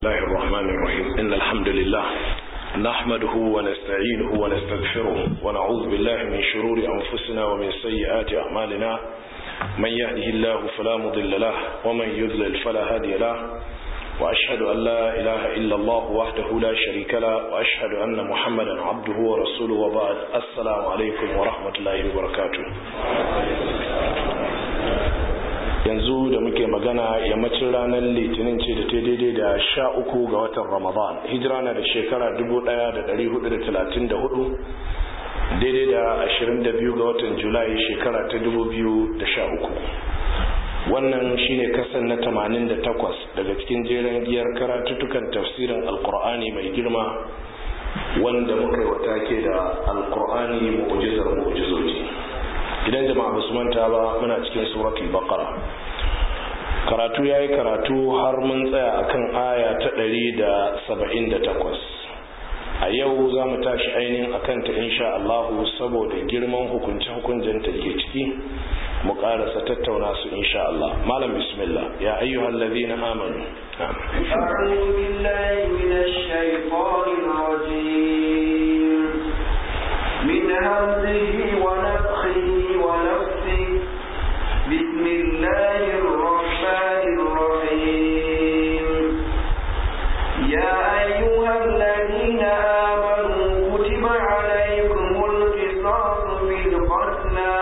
الله الرحمن الرحيم إن الحمد لله نحمده ونستعينه ونستغفره ونعوذ بالله من شرور أنفسنا ومن سيئات أعمالنا من يهده الله فلا مضل له ومن يضلل فلا هادي له وأشهد أن لا إله إلا الله وحده لا شريك له وأشهد أن محمدا عبده ورسوله وبعد السلام عليكم ورحمة الله وبركاته yanzu da muke magana yammacin ranar litinin ce da ta daidai da sha uku ga watan ramadan hijira na da shekara 1434 daidai da 22 ga watan julai shekara ta 2013 wannan shine kasan na 88 daga cikin jeren giyar karatuttukan tafsirin alkur'ani mai girma wanda muka yi wata ke da alkur'ani mu'ujizar mu'ujizoji idan jama'a ba su manta ba muna cikin suratul baqara karatu yayi karatu har mun tsaya akan aya ta 178 a yau za mu tashi ainihin akan ta insha Allah saboda girman hukunce hukuncin ta ke ciki mu karasa tattauna su insha Allah malam bismillah ya ayyuhal ladina amanu أعوذ بالله من الشيطان الرجيم من همزه ونفخه ونفسه بسم الله الرحمن الرحيم يا أيها الذين آمنوا كتب عليكم القصاص في القتلى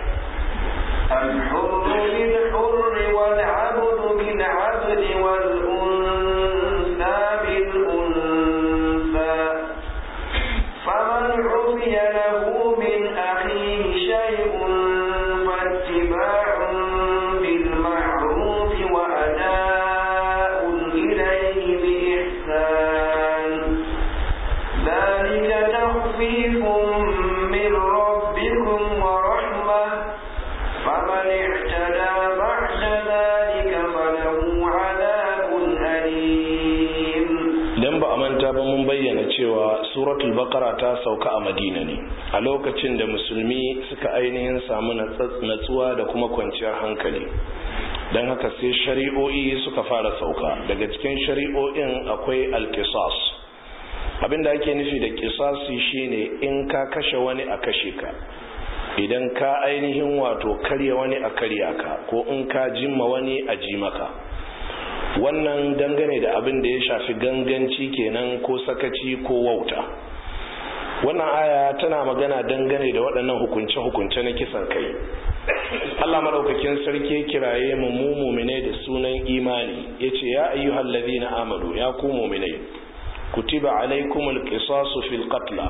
الحر بالحر والعبد بالعبد والأنثى بالأنثى فمن عفي له من أخيه شيء فاتباع بالمعروف وأداء إليه بإحسان ذلك تخفيف من ربكم ورحمة فمن اعتدى بعد ذلك فله عذاب أليم idan ba a manta ba mun bayyana cewa suratul baqara ta sauka a madina ne a lokacin da musulmi suka ainihin samu natsuwa da kuma kwanciyar hankali don haka sai shari'o'i suka fara sauka daga cikin shari'o'in akwai alkisas abinda ake nufi da kisasi shine in ka kashe wani a kashe ka idan ka ainihin wato karya wani a karya ka ko in ka jimma wani a ji maka wannan dangane da abin da ya shafi ganganci kenan ko sakaci ko wauta wannan aya tana magana dangane da waɗannan hukunce-hukunce na kisan kai Allah madaukakin sarki kiraye mu mu mu'mine da sunan imani yace ya ayyuhal ladina amanu ya ku mu'mine kutiba alaikumul qisasu fil qatl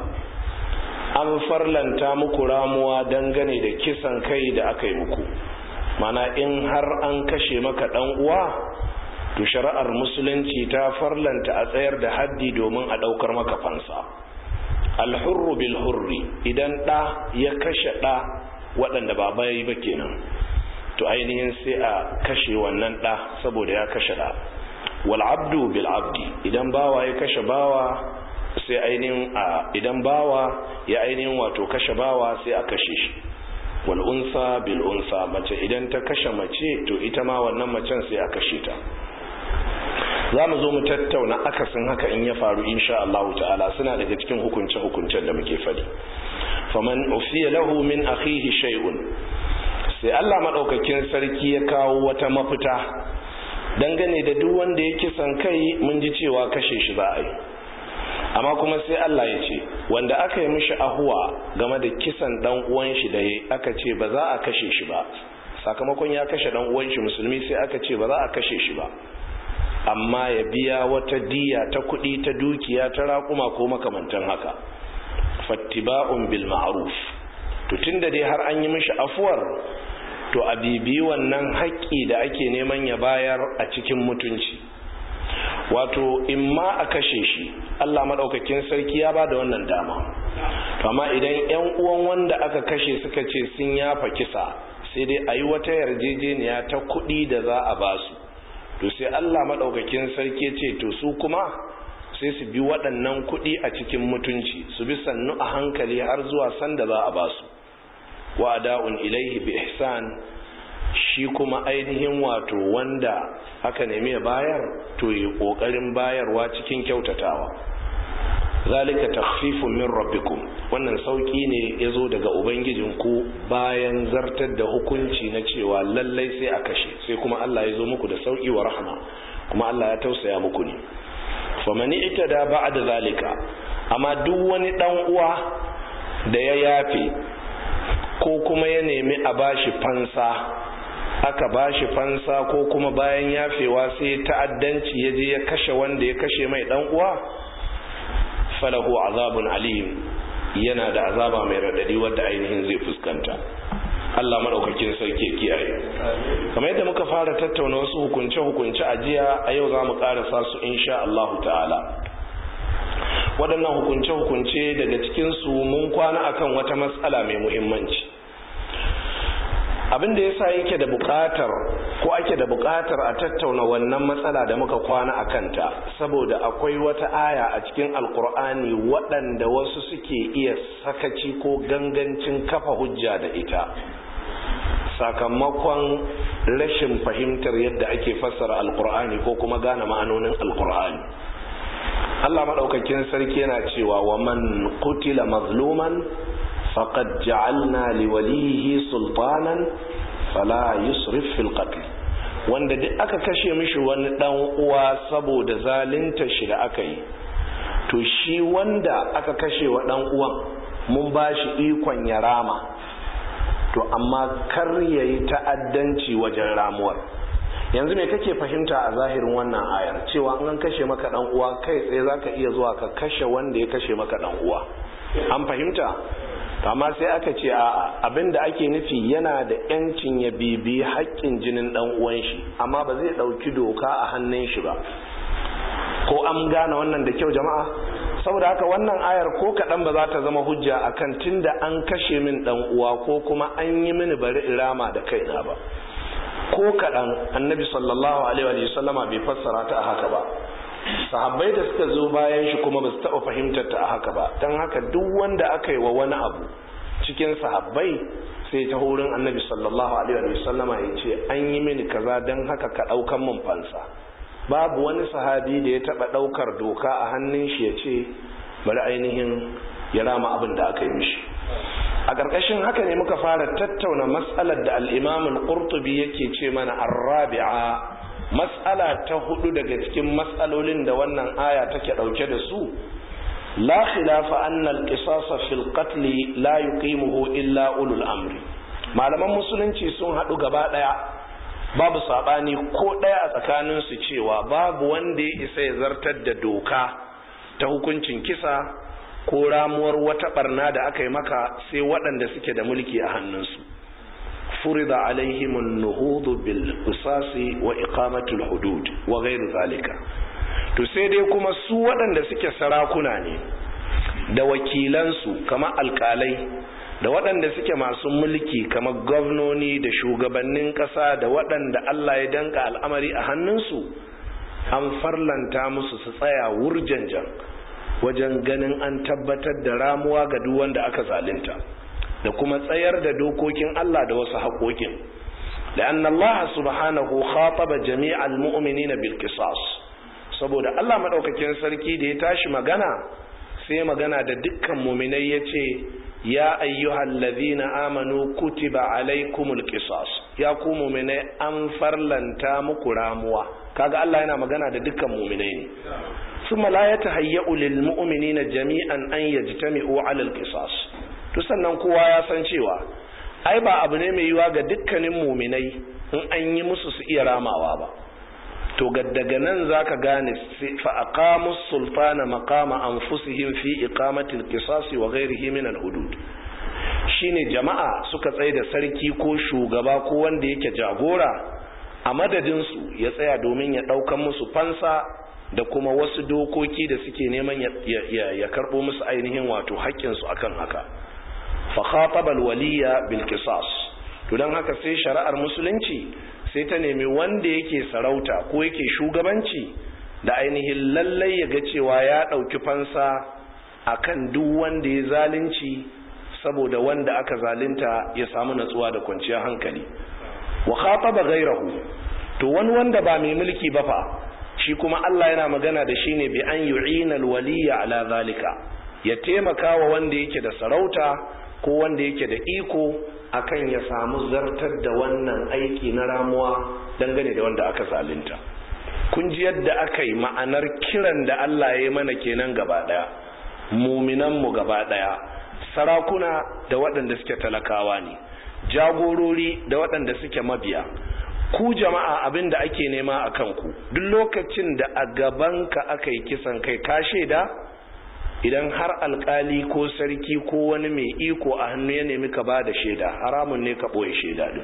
an farlanta muku ramuwa dangane da kisan kai da aka yi muku mana in har an kashe maka dan uwa to shari'ar musulunci ta farlanta a tsayar da haddi domin a daukar maka fansa alhurru bil hurri idan ɗa ya kashe ɗa waɗanda ba bayi ba kenan to ainihin sai a kashe wannan ɗa saboda ya kashe ɗa wal abdu bil abdi idan bawa ya kashe bawa sai ainihin a idan bawa ya ainihin wato kashe bawa sai a kashe shi wal unsa bil unsa mace idan ta kashe mace to ita ma wannan macen sai a kashe ta za mu zo mu tattauna akasin haka in ya faru insha Allah ta'ala suna daga cikin hukunce-hukuncen da muke fadi faman ufiya lahu min akhihi shay'un sai Allah madaukakin sarki ya kawo wata mafita dangane da duk wanda ya kisan kai mun ji cewa kashe shi za a yi amma kuma sai Allah ya ce wanda aka yi mishi ahuwa game da kisan dan uwan shi da aka ce ba za a kashe shi ba sakamakon ya kashe dan uwan shi musulmi sai aka ce ba za a kashe shi ba amma ya biya wata diya ta kuɗi ta dukiya ta raƙuma ko makamantan haka fattiba'un bil ma'ruf to tunda dai har an yi mishi afuwar to a bibi wannan haƙƙi da ake neman ya bayar a cikin mutunci wato in ma a kashe shi Allah maɗaukakin sarki ya ba da wannan dama amma idan 'yan uwan wanda aka kashe suka ce sun yafa kisa sai dai a yi wata yarjejeniya ta kuɗi da za a basu to sai Allah maɗaukakin sarki ce to su kuma sai su bi waɗannan kuɗi a cikin mutunci su bi sannu a hankali har zuwa sanda za a basu wa da'un ilaihi bi ihsan shi kuma ainihin wato wanda aka nemi ya bayar to yi kokarin bayarwa cikin kyautatawa zalika takhfifun min rabbikum wannan sauki ne yazo daga ubangijinku bayan zartar da hukunci na cewa lallai sai a kashe sai kuma Allah ya zo muku da sauki wa rahma kuma Allah ya tausaya muku ne faman itada ba'da zalika amma duk wani dan uwa da ya yafe ko kuma ya nemi a bashi fansa aka bashi fansa ko kuma bayan yafewa sai ta'addanci ya je ya kashe wanda ya kashe mai dan uwa falahu azabun alim yana da azaba mai radadi wadda ainihin zai fuskanta Allah madaukakin sarki kiyaye kamar yadda muka fara tattauna wasu hukunce hukunce a jiya a yau za mu karasa su insha Allah ta'ala waɗannan hukunce hukunce daga cikin su mun kwana akan wata matsala mai muhimmanci abin da yasa yake da buƙatar ko ake da buƙatar a tattauna wannan matsala da muka kwana a kanta saboda akwai wata aya a cikin alkur'ani waɗanda wasu suke iya sakaci ko gangancin kafa hujja da ita sakamakon rashin fahimtar yadda ake fassara alkur'ani ko kuma gane ma'anonin alkur'ani Allah maɗaukakin sarki yana cewa wa man qutila mazluman faqad ja'alna liwalihi sultanan fala yusrif fil qatl wanda duk aka kashe mishi wani dan uwa saboda zalunta shi da aka yi to shi wanda aka kashe wa dan uwan mun bashi ikon ya rama to amma kar yayi ta'addanci wajen ramuwar yanzu me kake fahimta a zahirin wannan ayar cewa an kashe maka dan uwa kai tsaye zaka iya zuwa ka kashe wanda ya kashe maka dan uwa an fahimta amma sai aka ce a'a abinda ake nufi yana da yancin ya bibi haƙƙin jinin dan uwan shi amma ba zai ɗauki doka a hannun shi ba ko an gane wannan da kyau jama'a saboda haka wannan ayar ko kaɗan ba za ta zama hujja akan tunda an kashe min dan uwa ko kuma an yi mini bari irama da kaina ba ko kaɗan annabi sallallahu alaihi wa sallama bai fassara ta a haka ba sahabbai da suka zo bayan shi kuma ba su taɓa fahimtar ta a haka ba don haka duk wanda aka yi wa wani abu cikin sahabbai sai ta wurin annabi sallallahu alaihi wa sallama ya ce an yi mini kaza don haka ka ɗaukan min fansa babu wani sahabi da ya taɓa ɗaukar doka a hannun shi ya ce bari ainihin ya rama abin da aka yi mishi a ƙarƙashin haka ne muka fara tattauna matsalar da al'imamul ƙurtubi yake ce mana arrabi'a matsala ta hudu daga cikin matsalolin da wannan aya take dauke da su la khilafa anna al-qisas fil qatl la yuqimuhu illa ulul amri malaman musulunci sun hadu gaba daya babu sabani ko daya a tsakanin su cewa babu wanda ya isa ya zartar da doka ta hukuncin kisa ko ramuwar wata barna da aka yi maka sai waɗanda suke da mulki a hannunsu فرض عليهم النهوض بالقصاص وإقامة الحدود وغير ذلك to sai dai kuma su waɗanda suke sarakuna ne da wakilansu kama alkalai da waɗanda suke masu mulki kama gwamnoni da shugabannin ƙasa da waɗanda Allah ya danka al'amari a hannunsu an farlanta musu su tsaya wurjanjan wajen ganin an tabbatar da ramuwa ga duk wanda aka zalunta da kuma tsayar da dokokin Allah da wasu haƙoƙin لأن الله سبحانه خاطب جميع المؤمنين بالقصاص saboda Allah madaukakin sarki da ya tashi magana sai magana da dukkan muminai yace ya ayyuhal ladhina amanu kutiba alaikumul qisas ya ku muminai an farlanta muku ramuwa kaga Allah yana magana da dukkan muminai ne thumma la yatahayyau lil mu'minina jami'an an yajtami'u 'ala al qisas to sannan kowa ya san cewa ai ba abu ne mai yiwa ga dukkanin muminai in an yi musu su iya ramawa ba to daga nan zaka gane fa aqamu sultana maqama anfusihim fi iqamati al-qisas wa ghayrihi min al-hudud shine jama'a suka tsaye da sarki ko shugaba ko wanda yake jagora a madadin su ya tsaya domin ya daukan musu fansa da kuma wasu dokoki da suke neman ya, ya, karbo musu ainihin wato haƙƙin su akan haka fa khataba al-waliya bil qisas to dan haka sai shari'ar musulunci sai ta nemi wanda yake sarauta ko yake shugabanci da ainihin lallai ya ga cewa ya ɗauki fansa akan duk wanda ya zalunci saboda wanda aka zalunta ya samu natsuwa da kwanciyar hankali wa khataba ghayrahu to wani wanda ba mai mulki ba fa shi kuma Allah yana magana da shi ne bi an yu'ina alwaliya ala zalika ya taimaka wa wanda yake da sarauta ko wanda yake da iko akan ya samu zartar da wannan aiki na ramuwa dangane da wanda aka zalunta kun ji yadda aka yi ma'anar kiran da Allah ya yi mana kenan gaba daya muminan mu gaba daya sarakuna da waɗanda suke talakawa ne jagorori da waɗanda suke mabiya ku jama'a abin da ake nema a kanku duk lokacin da a gabanka aka yi kisan kai ka shaida idan har alkali ko sarki ko wani mai iko a hannu ya nemi ka ba da shaida haramun ne ka ɓoye shaida din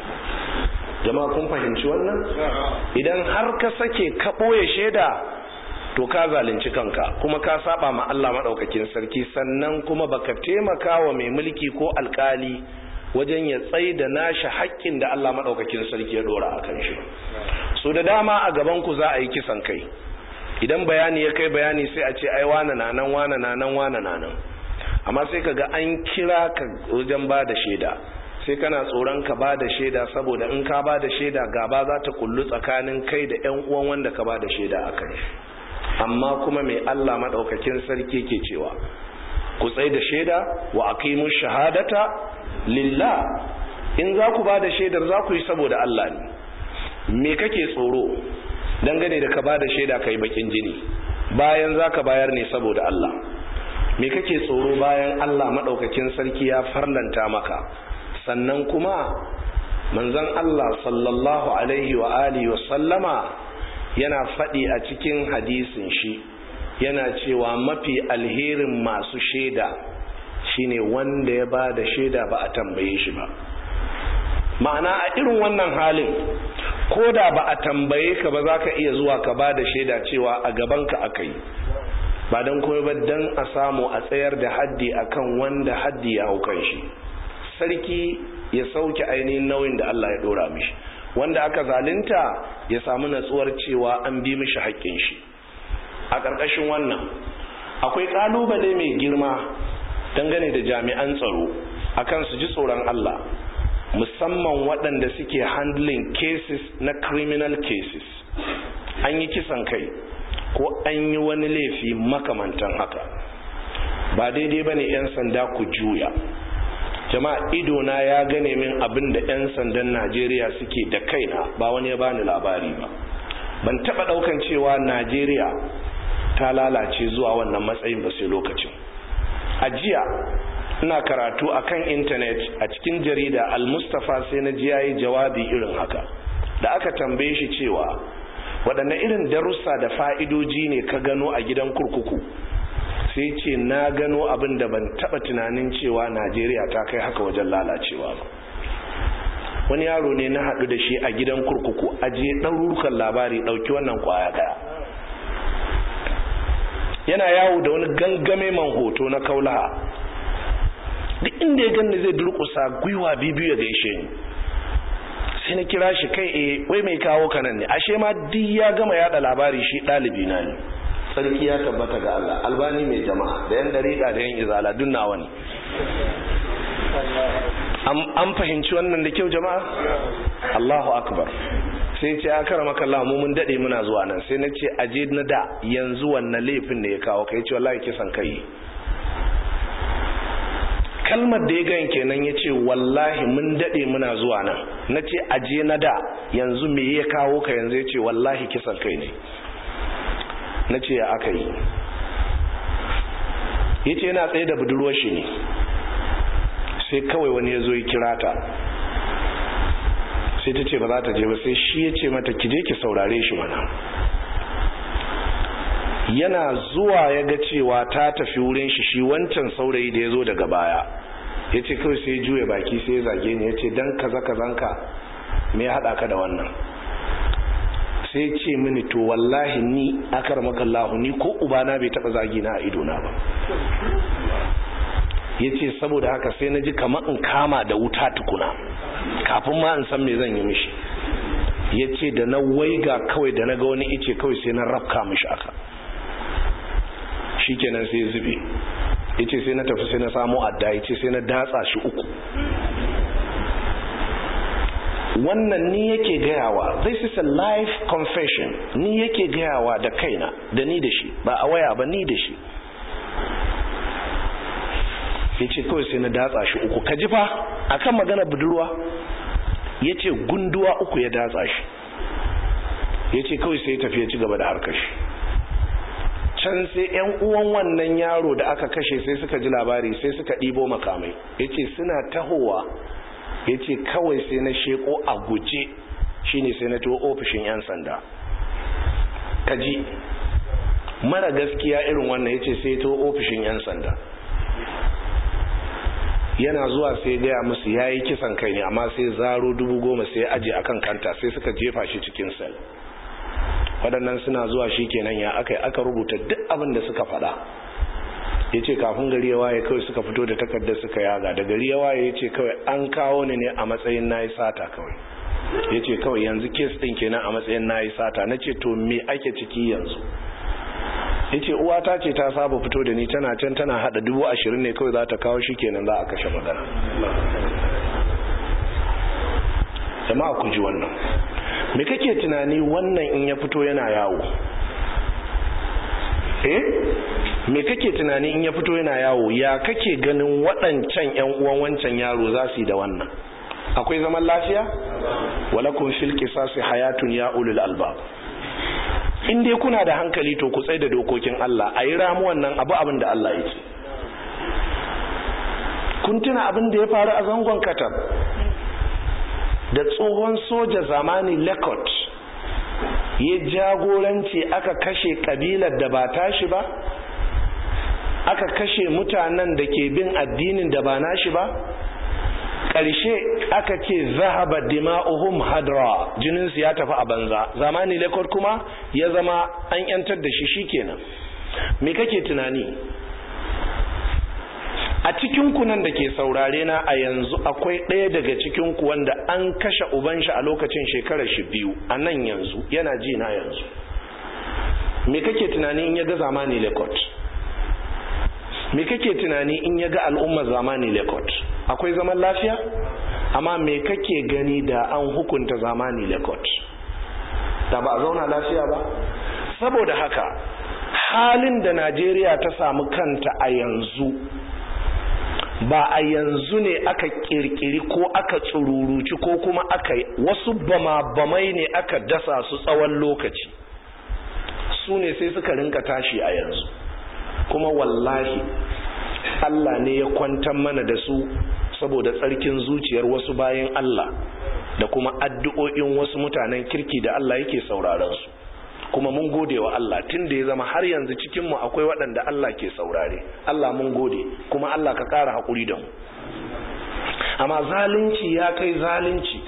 jama'a kun fahimci wannan idan har ka sake ka ɓoye shaida to ka zalunci kanka kuma ka saba ma Allah maɗaukakin sarki sannan kuma baka taimaka wa mai mulki ko alkali wajen ya tsai da nashi haƙƙin da Allah maɗaukakin sarki ya ɗora a kan shi so da dama a gaban ku za a yi kisan kai idan bayani ya kai bayani sai a ce ai wane na nan wane na nan wane na nan amma sai ka ga an kira ka wajen ba da shaida sai kana tsoron ka ba da shaida saboda in ka ba da shaida gaba za ta kullu tsakanin kai da yan uwan wanda ka ba da shaida a kan shi amma kuma mai Allah maɗaukakin sarki ke cewa ku tsai da shaida wa aqimu shahadata lillah in za ku ba da shaidar za ku yi saboda Allah ne me kake tsoro dangane da ka ba da shaida ka yi bakin jini bayan za ka bayar ne saboda Allah me kake tsoro bayan Allah maɗaukakin sarki ya farlanta maka sannan kuma manzon Allah sallallahu alaihi wa alihi wa sallama yana faɗi a cikin hadisin shi yana cewa mafi alherin masu shaida shine wanda ya ba da shaida ba a tambaye shi ba ma'ana a irin wannan halin ko da ba a tambaye ka ba za ka iya zuwa ka ba da shaida cewa a gabanka aka yi ba don kuma ba don a samu a tsayar da haddi akan wanda haddi ya hau kan shi sarki ya sauke ainihin nauyin da Allah ya dora mishi wanda aka zalunta ya samu natsuwar cewa an bi mishi haƙƙin shi a ƙarƙashin wannan akwai ƙalubale mai girma dangane da jami'an tsaro akan su ji tsoron Allah musamman waɗanda suke handling cases na criminal cases an yi kisan kai ko an yi wani laifi makamantan haka ba daidai ba ne 'yan sanda ku juya jama'a idona ya gane min abin da 'yan sandan najeriya suke da kaina ba wani ya bani labari ba ban taɓa ɗaukan cewa najeriya ta lalace zuwa wannan matsayin ba sai lokacin a jiya ina karatu a kan intanet a cikin jarida al-mustafa sai na ji yayi jawabi irin haka da aka tambaye shi cewa waɗanne irin darussa da fa'idoji ne ka gano a gidan kurkuku sai ce na gano abin da ban taɓa tunanin cewa najeriya ta kai haka wajen lalacewa ba wani yaro ne na haɗu da shi a gidan kurkuku ajiye ɗarurukan labari ɗauki wannan kwaya ɗaya yana yawo da wani gangame man hoto na kaulaha duk inda ya ganni zai durkusa gwiwa bibiyu ya gaishe ni sai na kira shi kai eh wai mai kawo kanan ne ashe ma duk ya gama yada labari shi ɗalibi na ne sarki ya tabbata ga Allah albani mai jama'a da yan dariƙa da yan izala duk nawa ne an fahimci wannan da kyau jama'a Allahu akbar sai ce a kara maka Allah mu mun dade muna zuwa nan sai na ce aje na da yanzu wannan laifin da ya kawo kai ce wallahi kisan kai kalmar da ya gan kenan ya ce wallahi mun dade muna zuwa nan na ce aje na da yanzu me ya kawo ka yanzu ya ce wallahi kisan kai ne na ce ya aka yi ya ce yana tsaye da budurwar shi ne sai kawai wani ya zo ya kira ta sai ta ce ba za ta je ba sai shi ya ce mata ki je ki saurare shi mana yana zuwa ya ga cewa ta tafi wurin shi shi wancan saurayi da ya zo daga baya ya ce kawai sai juya baki sai ya zage ni ya ce don kaza kazanka me ya haɗa ka da wannan sai ce mini to wallahi ni akar makallahu ni ko ubana bai taɓa zagi na a idona ba ya ce saboda haka sai na ji kamar in kama da wuta tukuna kafin ma in san me zan yi mishi ya ce da na waiga kawai da na ga wani ice kawai sai na rafka mishi aka shi kenan sai zube ya ce sai na tafi sai na samu adda ya ce sai na datsa shi uku wannan ni yake gayawa this is a live confession ni yake gayawa da kaina da ni da shi ba a waya ba ni da shi ya ce kawai sai na datsa shi uku ka ji fa akan magana budurwa ya ce gunduwa uku ya datsa shi ya ce kawai sai ya tafi ya ci gaba da harkar shi can sai yan uwan wannan yaro da aka kashe sai suka ji labari sai suka ɗibo makamai ya ce suna tahowa ya ce kawai sai na sheko a guje shine sai na tuwo ofishin 'yan sanda kaji mara gaskiya irin wannan ya ce sai tuwo ofishin 'yan sanda yana zuwa sai gaya musu ya yi kisan kai ne amma sai zaro dubu goma sai aje akan kanta sai suka jefa shi cikin sel waɗannan suna zuwa shi kenan ya aka aka rubuta duk abin da suka faɗa ya ce kafin gari ya waye kawai suka fito da takardar suka yaga da gari ya waye ya ce kawai an kawo ni ne a matsayin na yi sata kawai ya ce kawai yanzu kes ɗin kenan a matsayin na yi sata na ce to me ake ciki yanzu ya ce uwata ce ta saba fito da ni tana can tana hada dubu ashirin ne kawai za ta kawo shi kenan za a kashe magana jama'a ku ji wannan me kake tunani wannan in ya fito yana yawo eh me kake tunani in ya fito yana yawo ya kake ganin waɗancan yan uwan wancan yaro za su yi da wannan akwai zaman lafiya walakum fil qisasi hayatun ya ulul albab in dai kuna da hankali to ku tsaye da dokokin Allah a yi ramuwan nan abu abin da Allah ya ce kun tuna abin da ya faru a zangon katab da tsohon soja zamani lekot ya jagoranci aka kashe kabilar da ba tashi ba aka kashe mutanen da ke bin addinin da ba nashi ba ƙarshe aka ce zahaba dima'uhum hadra jininsu ya tafi a banza zamani lekot kuma ya zama an yantar da shi shikenan me kake tunani a cikinku nan da ke saurare na a yanzu akwai ɗaya daga cikinku wanda an kashe uban shi a lokacin shekarar shi biyu a nan yanzu yana ji na yanzu me kake tunani in ya ga zamani lekot me kake tunani in ya ga al'ummar zamani lekot akwai zaman lafiya amma me kake gani da an hukunta zamani lekot da ba a zauna lafiya ba saboda haka halin da najeriya ta samu kanta a yanzu ba a yanzu ne aka kirkiri ko aka tsururuci ko kuma aka wasu bama-bamai ne aka dasa su tsawon lokaci su ne sai suka rinka tashi a yanzu kuma wallahi Allah ne ya kwantar mana da su saboda tsarkin zuciyar wasu bayan Allah da kuma addu'o'in wasu mutanen kirki da Allah yake sauraron su kuma mun gode wa Allah tun da ya zama har yanzu cikinmu akwai waɗanda Allah ke saurare Allah mun gode kuma Allah ka ƙara haƙuri da mu amma zalunci ya kai zalunci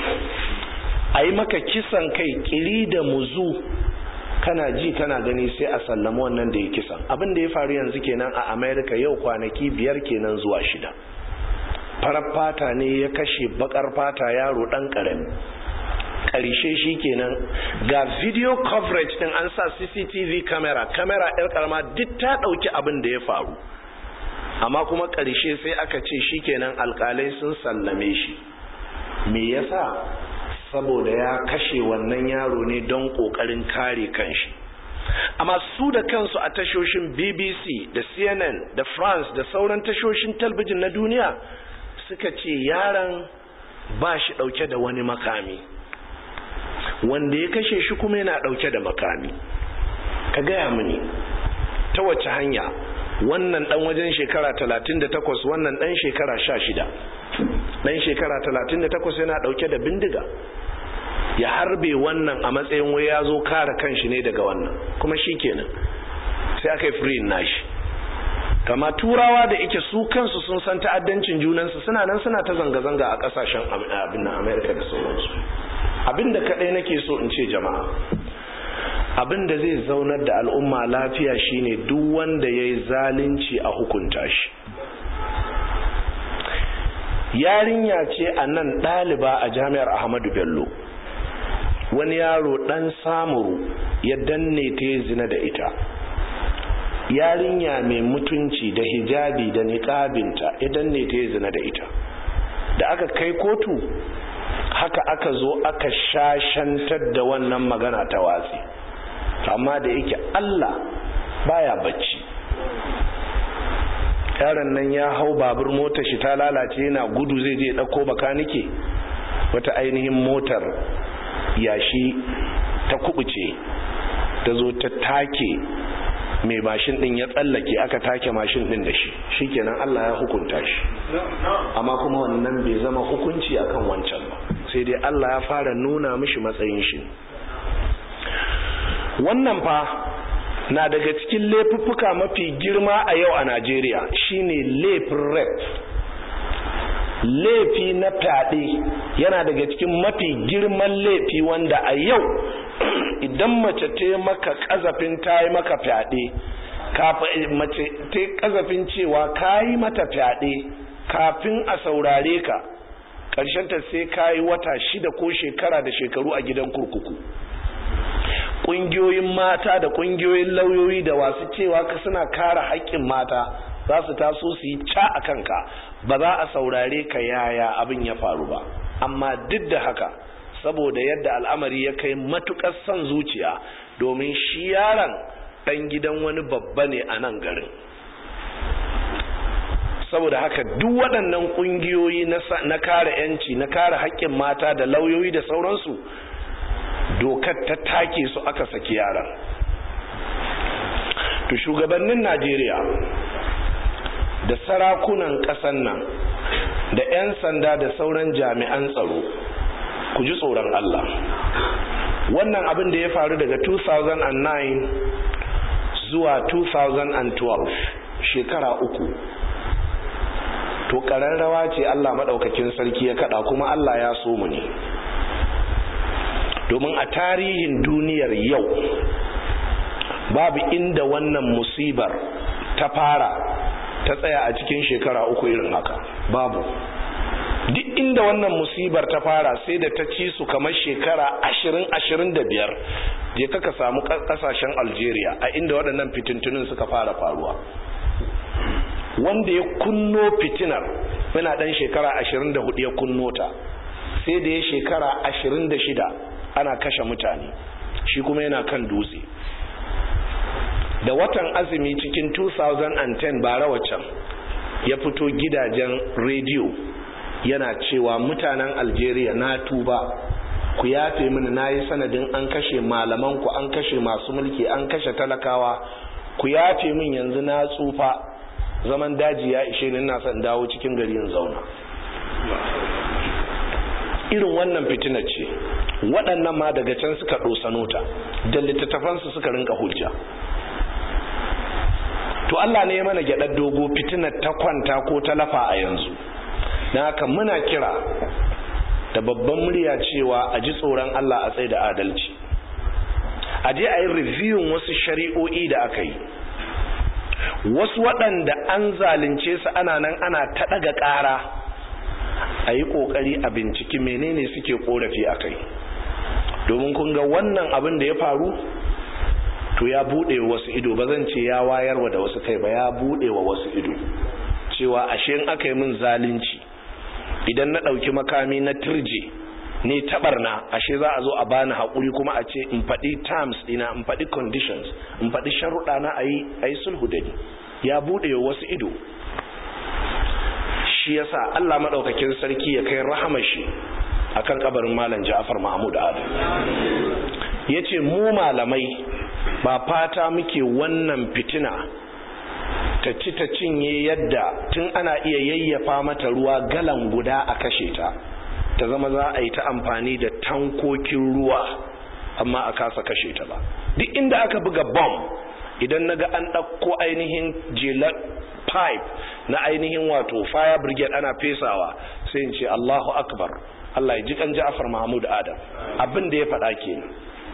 a yi maka kisan kai ƙiri da muzu kana ji kana gani sai a sallama wannan da ya kisan abin da ya faru yanzu kenan a america yau kwanaki biyar kenan zuwa shida farar fata ne ya kashe bakar fata yaro ɗan ƙarami karshe shi kenan ga video coverage din an sa cctv camera camera yar karama duk ta dauki abin da ya faru amma kuma karshe sai aka ce shi kenan alkalai sun sallame shi me yasa saboda ya kashe wannan yaro ne don kokarin kare kanshi amma su da kansu a tashoshin bbc da cnn da france da sauran tashoshin talbijin na duniya suka ce yaron ba shi dauke da wani makami wanda ya kashe shi kuma yana dauke da makami ka gaya mini ta wace hanya wannan dan wajen shekara 38 wannan dan shekara 16 dan shekara 38 yana dauke da bindiga ya harbe wannan a matsayin wai ya zo kare kanshi ne daga wannan kuma shi kenan sai aka yi free nashi kama turawa da ike su kansu sun san ta'addancin junansu suna nan suna ta zanga-zanga a kasashen abin amerika da sauransu abinda kadai nake so in ce jama'a abinda zai zaunar da al'umma lafiya shine duk wanda ya yi zalunci a hukunta shi yarinya ce a nan ɗaliba a jami'ar ahmadu bello wani yaro ɗan samuru ya danne ta yi zina da ita yarinya mai mutunci da hijabi da niƙabinta ya danne ta yi zina da ita da aka kai kotu haka aka zo aka shashantar da wannan magana ta watsi amma da yake Allah baya bacci yaron nan ya hau babur motar shi ta lalace yana gudu zai je ɗauko bakanike wata ainihin motar yashi ta kubuce ta zo ta take mai mashin din ya tsallake aka take mashin din da shi shikenan Allah ya hukunta shi amma kuma wannan bai zama hukunci akan wancan ba sai dai Allah ya fara nuna mishi matsayin shi wannan fa na daga cikin laifuffuka mafi girma a yau a Najeriya shine laifin rep laifi na fyaɗe yana daga cikin mafi girman laifi wanda a yau idan mace ta maka kazafin ta yi maka fyaɗe mace ta yi kazafin cewa ka yi mata fyaɗe kafin a saurare ka ta sai ka yi wata shida ko shekara da shekaru a gidan kurkuku ƙungiyoyin mata da ƙungiyoyin lauyoyi da wasu cewa ka suna kare haƙƙin mata za su taso su yi ca a kanka ba za a saurare ka yaya abin ya faru ba amma duk da haka saboda yadda al'amari ya kai matukar son zuciya domin shi yaron ɗan gidan wani babba ne a nan garin saboda haka duk waɗannan ƙungiyoyi na kare 'yanci na kare haƙƙin mata da lauyoyi da sauransu dokar ta take su aka saki yaran to shugabannin najeriya da sarakunan ƙasan nan da 'yan sanda da sauran jami'an tsaro ku ji tsoron Allah wannan abin da ya faru daga 2009 zuwa 2012 shekara uku to ƙararrawa ce Allah maɗaukakin sarki ya kaɗa kuma Allah ya so mu ne domin a tarihin duniyar yau babu inda wannan musibar ta fara ta tsaya a cikin shekara uku irin haka babu duk inda wannan musibar ta fara sai da ta ci su kamar shekara ashirin ashirin da biyar je kaka samu kasashen algeria a inda waɗannan fitintunin suka fara faruwa wanda ya kunno fitinar yana ɗan shekara ashirin da hudu ya kunno ta sai da ya shekara ashirin da shida ana kashe mutane shi kuma yana kan dutse da watan azumi cikin 2010 bara waccan ya fito gidajen rediyo yana cewa mutanen algeria na tuba ku yafe mini na yi sanadin an kashe malamanku an kashe masu mulki an kashe talakawa ku yafe min yanzu na tsufa zaman daji ya ishe ni ina son dawo cikin gari in zauna irin wannan fitina ce waɗannan ma daga can suka ɗosano ta da littattafansu suka rinka hujja to Allah ne ya mana gyaɗar dogo fitinar ta kwanta ko ta lafa a yanzu na haka muna kira da babban murya cewa a ji tsoron Allah a tsaye da adalci a je a yi reviewin wasu shari'o'i da aka yi wasu waɗanda an zalunce su ana nan ana ta ɗaga ƙara a yi ƙoƙari a binciki menene suke ƙorafi a kai domin kun ga wannan abin da ya faru to ya buɗe wa wasu ido ba zan ce ya wayarwa da wasu kai ba ya buɗe wa wasu ido cewa ashe in aka yi min zalunci idan na ɗauki makami na turje ne taɓarna ashe za a zo a bani haƙuri kuma a ce in faɗi terms ɗina in faɗi conditions in faɗi sharuɗa na a yi sulhu da ni ya buɗe wa wasu ido shi yasa Allah maɗaukakin sarki ya kai rahamar shi akan kabarin malam Ja'far Mahmud Adam yace mu malamai ba fata muke wannan fitina ta ci ta cinye yadda tun ana iya yayyafa mata ruwa galan guda a kashe ta ta zama za a yi ta amfani da tankokin ruwa amma a kasa kashe ta ba duk inda aka buga bomb idan naga an ɗauko ainihin jelar pipe na ainihin wato fire brigade ana fesawa sai in ce Allahu akbar Allah ya ji kan Ja'far Mahmud Adam abin da ya faɗa kenan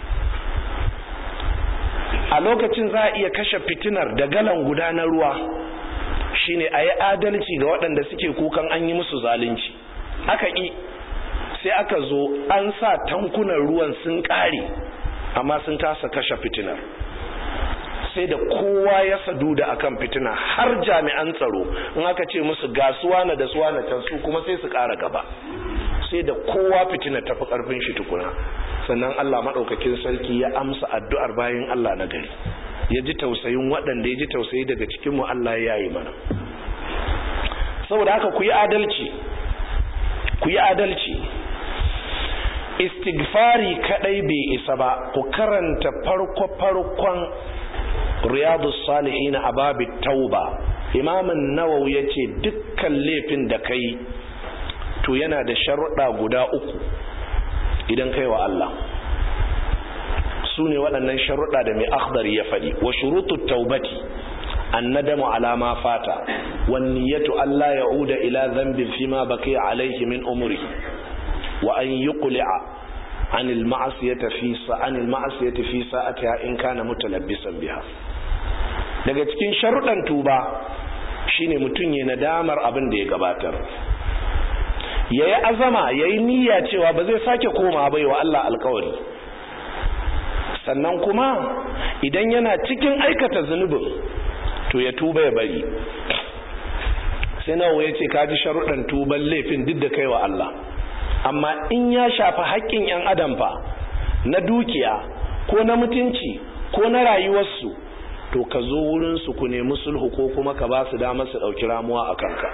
a lokacin za a iya kashe fitinar da galan guda na ruwa shine a yi adalci ga waɗanda suke kukan an yi musu zalunci aka ƙi sai aka zo an sa tankunan ruwan sun ƙare amma sun kasa kashe fitinar sai da kowa ya sadu da akan fitina har jami'an tsaro in aka ce musu ga suwana da suwana can su kuma sai su ƙara gaba sai da kowa fitina tafi karfin shi tukuna sannan Allah madaukakin sarki ya amsa addu'ar bayan Allah na gari ya ji tausayin waɗanda ya ji tausayi daga cikin mu Allah ya yi mana saboda haka ku yi adalci ku yi adalci istighfari kadai bai isa ba ku karanta farko farkon riyadus salihin a babu tauba imamin nawawi ya ce dukkan laifin da kai to yana da sharuɗa guda uku idan kai wa Allah su ne waɗannan sharuɗa da mai akhdari ya faɗi wa shurutu taubati annadamu ala ma fata wan niyyatu alla ya'uda ila dhanbin fima baqiya alayhi min umri wa an yuqli'a عن المعصية في عن المعصية في ساعتها إن كان متلبسا biha. daga cikin sharuɗan tuba shine mutum ya nadamar abin da ya gabatar ya yi azama ya yi niyya cewa ba zai sake koma bai wa Allah alkawari sannan kuma idan yana cikin aikata zunubin to ya tuba ya bari sai nawa ya ce kaji sharuɗan tuban laifin duk da kai wa Allah amma in ya shafi haƙƙin 'yan adam fa na dukiya ko na mutunci ko na rayuwarsu to ka zo wurinsu ku nemi sulhu ko kuma ka ba su damar su ɗauki ramuwa a kanka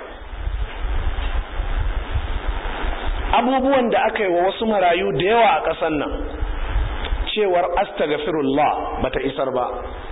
abubuwan da aka yi wa wasu marayu da yawa a ƙasar nan cewar astaghfirullah bata isar ba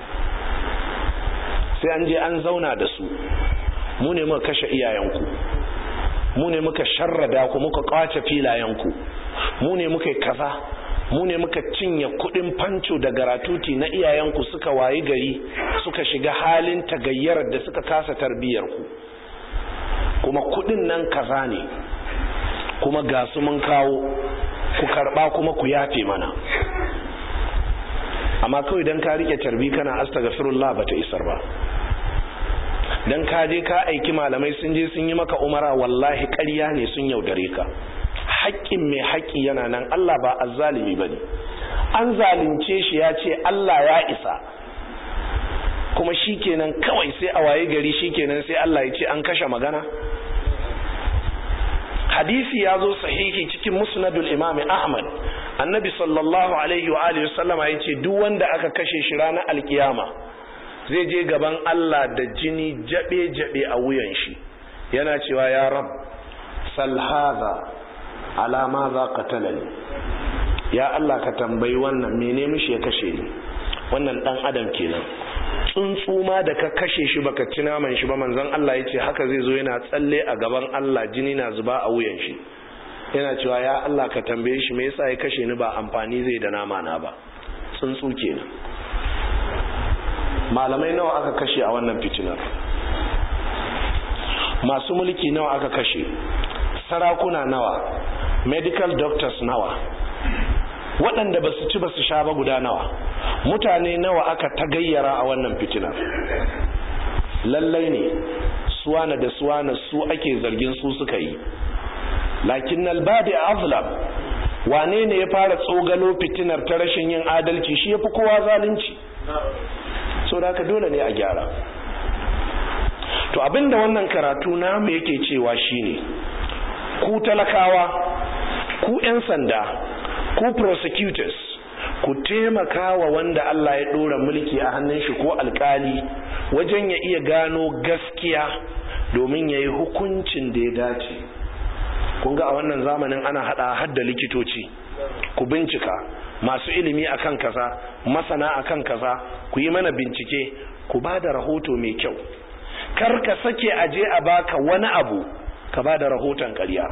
sai an je an zauna da su mu ne muka kashe iyayenku mu ne muka sharrada ku muka kwace filayenku mu ne muka kaza mu ne muka cinye kudin fanco da garatuti na iyayenku suka wayi gari suka shiga halin tagayyarar da suka kasa tarbiyyarku kuma kudin nan kaza ne kuma ga su mun kawo ku karba kuma ku yafe mana amma kawai dan ka rike tarbi kana astaghfirullah bata isar ba dan ka je ka aiki malamai sun je sun yi maka umara wallahi ƙarya ne sun yaudare ka haƙƙin mai haƙƙi yana nan Allah ba azzalimi bane an zalunce shi ya ce Allah ya isa kuma shikenan kawai sai a waye gari shikenan sai Allah ya ce an kashe magana hadisi ya zo sahihi cikin musnadul imam ahmad annabi sallallahu alaihi wa alihi wasallama ya ce duk wanda aka kashe shi ranar alkiyama zai je gaban Allah da jini jabe-jabe a wuyan shi yana cewa ya rab salhaza alama za ka talani ya Allah ka tambayi wannan mene mishi ya kashe ni wannan dan adam kenan tsuntsu ma da ka kashe shi baka ci naman shi ba manzon Allah ya ce haka zai zo yana tsalle a gaban Allah jini na zuba a wuyan shi yana cewa ya Allah ka tambaye shi me yasa ya kashe ni ba amfani zai da nama na ba tsuntsu kenan malamai nawa aka kashe a wannan fitinar masu mulki nawa aka kashe sarakuna nawa medical doctors nawa waɗanda ba su ci ba su sha ba guda nawa mutane nawa aka tagayyara a wannan fitinar lallai ne suwana da suwana su ake zargin su suka yi lakin albadi azlam wane ne ya fara tsogalo fitinar ta rashin yin adalci shi ya fi kowa zalunci so da haka dole ne a gyara to abinda wannan karatu namu yake cewa shine ku talakawa ku 'yan sanda ku prosecutors ku taimaka wa wanda Allah ya ɗora mulki a hannun shi ko alkali wajen ya iya gano gaskiya domin ya yi hukuncin da ya dace kun ga a wannan zamanin ana hada hadda likitoci ku bincika masu ilimi akan kaza masana akan kaza ku yi mana bincike ku ba da rahoto mai kyau kar ka sake aje a baka wani abu ka ba da rahoton ƙarya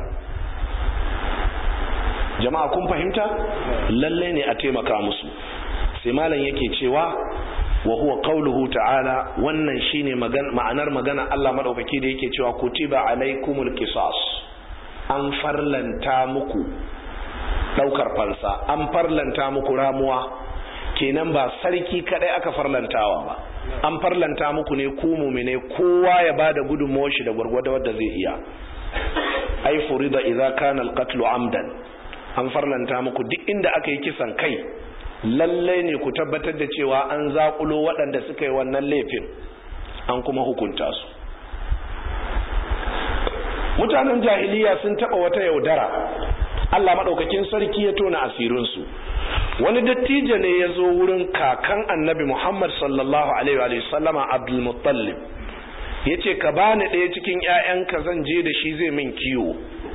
jama'a kun fahimta lalle ne a taimaka musu sai malam yake cewa wa huwa qauluhu ta'ala wannan shine ma'anar magana Allah madaukaki da yake cewa kutiba alaikumul qisas an farlanta muku daukar fansa an farlanta muku ramuwa kenan ba sarki kadai aka farlantawa ba an farlanta muku ne ku mumine kowa ya bada gudunmawar shi da gwargwado wanda zai iya ai furida idza kana alqatlu amdan an farlanta muku duk inda aka yi kisan kai lalle ne ku tabbatar da cewa an zakulo waɗanda suka yi wannan laifin an kuma hukunta su mutanen jahiliya sun taɓa wata yaudara Allah maɗaukakin sarki ya tona asirinsu wani dattijo ne ya zo wurin kakan annabi Muhammad sallallahu alaihi wa sallama Abdul Muttalib ya ce ka bani ɗaya cikin ‘ya'yanka zan je da shi zai min kiwo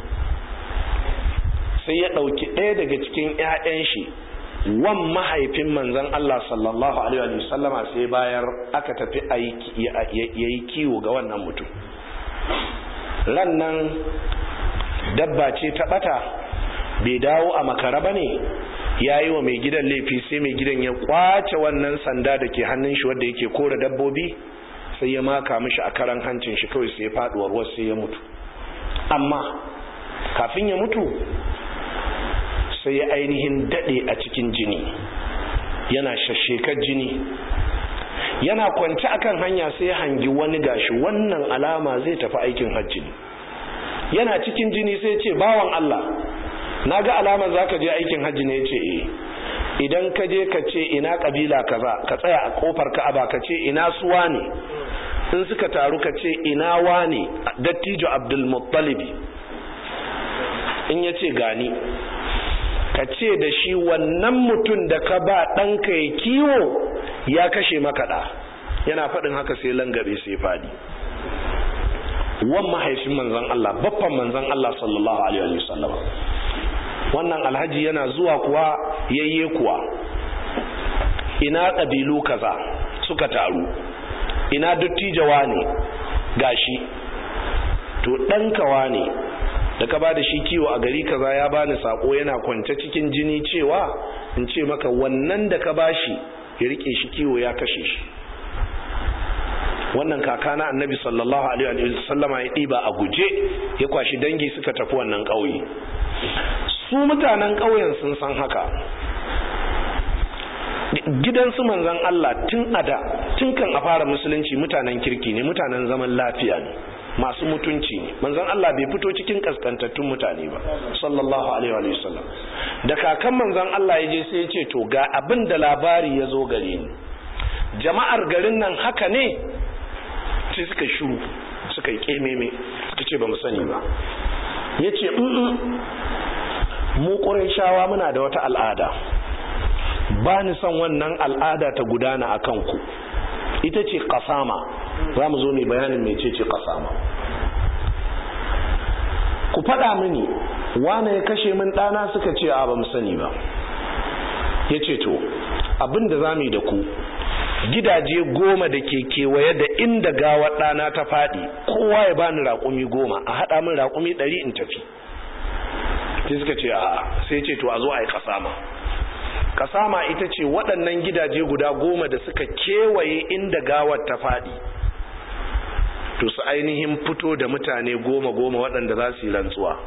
sai ya ɗauki ɗaya daga cikin ‘ya'yan shi wan mahaifin manzan Allah sallallahu alaihi wa sallama sai bayar aka tafi ya yi kiwo ga wannan mutum ran nan dabba ce ta ɓata bai dawo a makara ba ne ya yi wa mai gidan laifi sai mai gidan ya kwace wannan sanda da ke hannun shi wadda yake kora dabbobi sai ya maka mishi a karan hancin shi kawai sai faduwar wasu sai ya mutu amma kafin ya mutu sai ya ainihin dade a cikin jini yana shashekar jini yana kwanci akan hanya sai ya hangi wani gashi wannan alama zai tafi aikin hajji yana cikin jini sai ya ce bawan Allah na ga alamar za ka je aikin hajji ne ce eh idan ka je ka ce ina kabila kaza ka tsaya a kofar ka'aba ka ce ina suwa ne in suka taru ka ce ina wane dattijo abdul muttalibi in ya ce gani ka ce da shi wannan mutum da ka ba ɗanka ya kiwo ya kashe makaɗa yana faɗin haka sai langabe sai faɗi wan mahaifin manzan Allah baffan manzan Allah sallallahu alaihi wasallam wannan alhaji yana zuwa kuwa yayye kuwa ina ƙabilu kaza suka taru ina dattijawa ne gashi to ɗankawa ne da ka ba da shi kiwo a gari kaza ya bani sako yana kwance cikin jini cewa in ce maka wannan da ka ba shi ya rike shi kiwo ya kashe shi wannan kaka na annabi sallallahu alaihi wasallama ya ɗiba a guje ya kwashi dangi suka tafi wannan ƙauye su mutanen ƙauyen sun san haka gidansu manzan Allah tun ada tun kan a fara musulunci mutanen kirki ne mutanen zaman lafiya ne masu mutunci ne manzan Allah bai fito cikin kaskantattun mutane ba sallallahu alaihi wa sallam da kakan manzan Allah ya je sai ya ce to ga abin da labari ya zo gare ni jama'ar garin nan haka ne sai suka shuru suka yi kememe suka ce ba mu sani ba ya ce mu shawa muna da wata al'ada ba ni son wannan al'ada ta gudana a kanku ita ce kasama za mu zo mai bayanin mai ce ce kasama ku faɗa mini wane ya kashe min ɗana suka ce a ba mu sani ba ya ce to abin da za mu yi da ku gidaje goma da ke kewaye da inda gawar ɗana ta faɗi kowa ya bani raƙumi goma a haɗa min raƙumi ɗari in tafi sai suka ce a sai ce to a zo a yi kasama kasama ita ce waɗannan gidaje guda goma da suka kewaye inda gawar ta faɗi to su ainihin fito da mutane goma goma waɗanda za su yi rantsuwa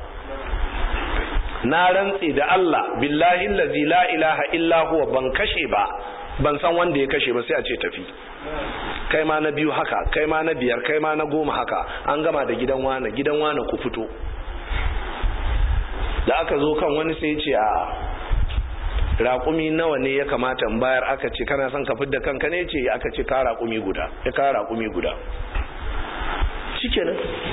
na rantse da Allah billahi lazi la ilaha illa huwa ban kashe ba ban san wanda ya kashe ba sai a ce tafi kai ma na biyu haka kai ma na biyar kai ma na goma haka an gama da gidan wane gidan wane ku fito da aka zo kan wani sai ce a raƙumi nawa ne ya kamata in bayar aka ce kana son ka fidda kanka ne ce aka ce ka raƙumi guda ya ka raƙumi guda shikenan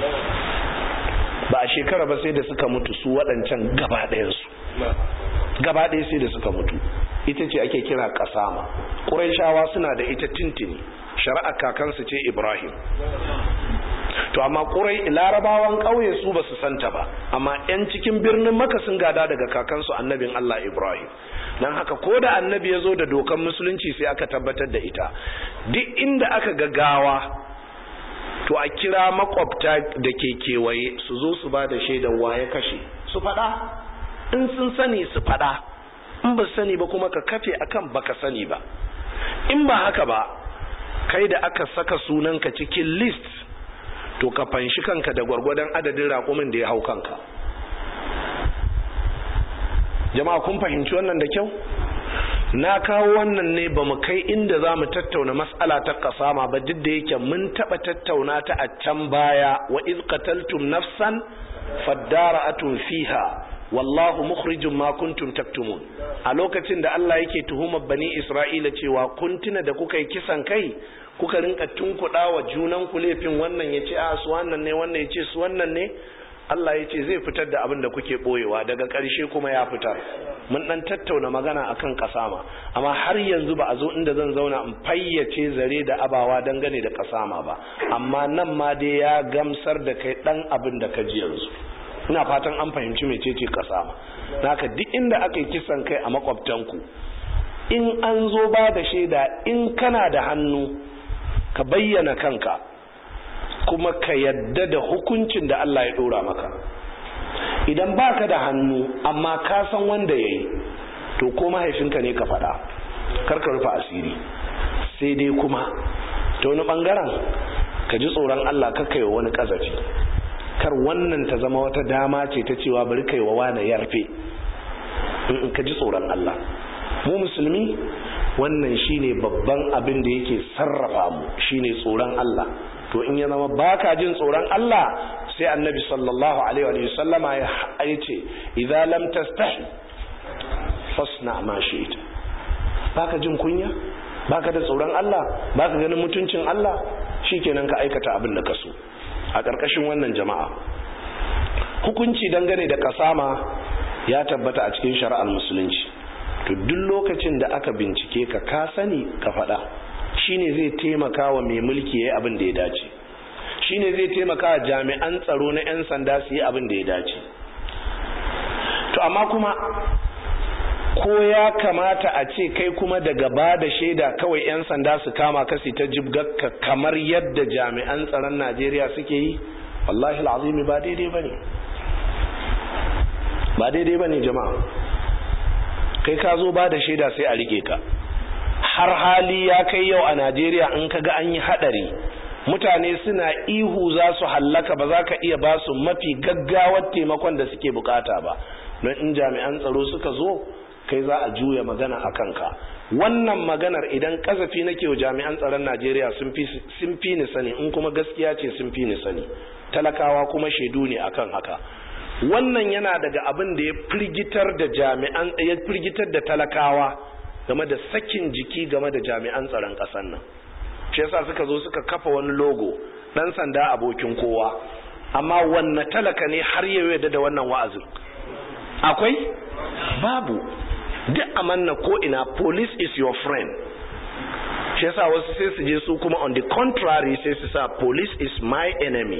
ba a shekara ba sai da suka mutu su waɗancan gaba ɗayansu gaba ɗaya sai da suka mutu ita ce ake kira kasama ƙuraishawa suna da ita tintini shari'ar kakansu ce ibrahim to amma ƙurai larabawan ƙauye su ba su santa ba amma 'yan cikin birnin maka sun gada daga kakansu annabin allah ibrahim don haka ko da annabi ya zo da dokan musulunci sai aka tabbatar da ita duk inda aka gagawa to a kira makwabta da ke kewaye su zo su ba da shaidar waye kashe su faɗa in sun sani su faɗa in ba sani ba kuma ka kafe akan baka sani ba in ba haka ba kai da aka saka sunanka cikin list to ka fanshi kanka da gwargwadon adadin raƙumin da ya hau kanka jama'a kun fahimci wannan da kyau na kawo wannan ne ba mu kai inda za mu tattauna mas'ala ta kasama ba duk da yake mun taɓa tattauna ta a can baya wa iz qataltum nafsan fadara'atun fiha wallahu mukhrijum ma kuntum taktumun a lokacin da Allah yake tuhumar bani Isra'ila cewa kun tuna da kuka yi kisan kai kuka rinka tunkuɗa wa junan ku laifin wannan ya ce a su wannan ne wannan ya ce su wannan ne Allah ya ce zai fitar da abin da kuke boyewa daga ƙarshe kuma ya fitar mun dan tattauna magana akan kasama amma har yanzu ba a zo inda zan zauna in fayyace zare da abawa dangane da kasama ba amma nan ma dai ya gamsar da kai dan abin da ka ji yanzu ina fatan an fahimci mecece kasama naka duk inda aka yi kisan kai a makwabtanku in an zo ba da shaida in kana da hannu ka bayyana kanka kuma ka yadda da hukuncin da Allah ya dora maka idan baka da hannu amma ka san wanda yayi to ko mahaifinka ne ka faɗa kar ka rufe asiri sai dai kuma ta wani bangaren ka ji tsoron Allah ka kai wani kazafi kar wannan ta zama wata dama ce ta cewa bari kai wa wani yarfe in ka ji tsoron Allah mu musulmi wannan shine babban abin da yake sarrafa mu shine tsoron Allah to in ya zama baka jin tsoron Allah sai annabi sallallahu alaihi wa sallama ya ce idza lam tastahi fasna ma shi'ta baka jin kunya baka da tsoron Allah baka ganin mutuncin Allah shikenan ka aikata abin da ka so a ƙarƙashin wannan jama'a hukunci dangane da kasama ya tabbata a cikin shari'ar musulunci to duk lokacin da aka bincike ka ka sani ka faɗa shine zai taimaka wa mai mulki yayi abin da ya dace shine zai taimaka wa jami'an tsaro na 'yan sanda su yi abin da ya dace to amma kuma ko ya kamata a ce kai kuma daga ba da shaida kawai 'yan sanda su kama kasi ta jibgakka kamar yadda jami'an tsaron najeriya suke yi wallahi al'azimi ba daidai ba ne ba daidai ba ne jama'a kai ka zo ba da shaida sai a rike ka har hali ya kai yau a najeriya in ka ga an yi hadari mutane suna ihu za su hallaka ba za ka iya ba su mafi gaggawar taimakon da suke bukata ba don in jami'an tsaro suka zo kai za a juya magana a kanka wannan maganar idan kasafi nake wa jami'an tsaron najeriya sun fi ni sani in kuma gaskiya ce sun fi ni sani talakawa kuma shaidu ne akan haka wannan yana daga abin da ya firgitar da jami'an ya firgitar da talakawa game da sakin jiki game da jami'an tsaron ƙasar nan shi yasa suka zo suka kafa wani logo dan sanda abokin kowa amma wanne talaka ne har yau yadda da wannan wa'azin akwai babu duk amanna ko ina police is your friend shi yasa wasu sai su je su kuma on the contrary sai su sa police is my enemy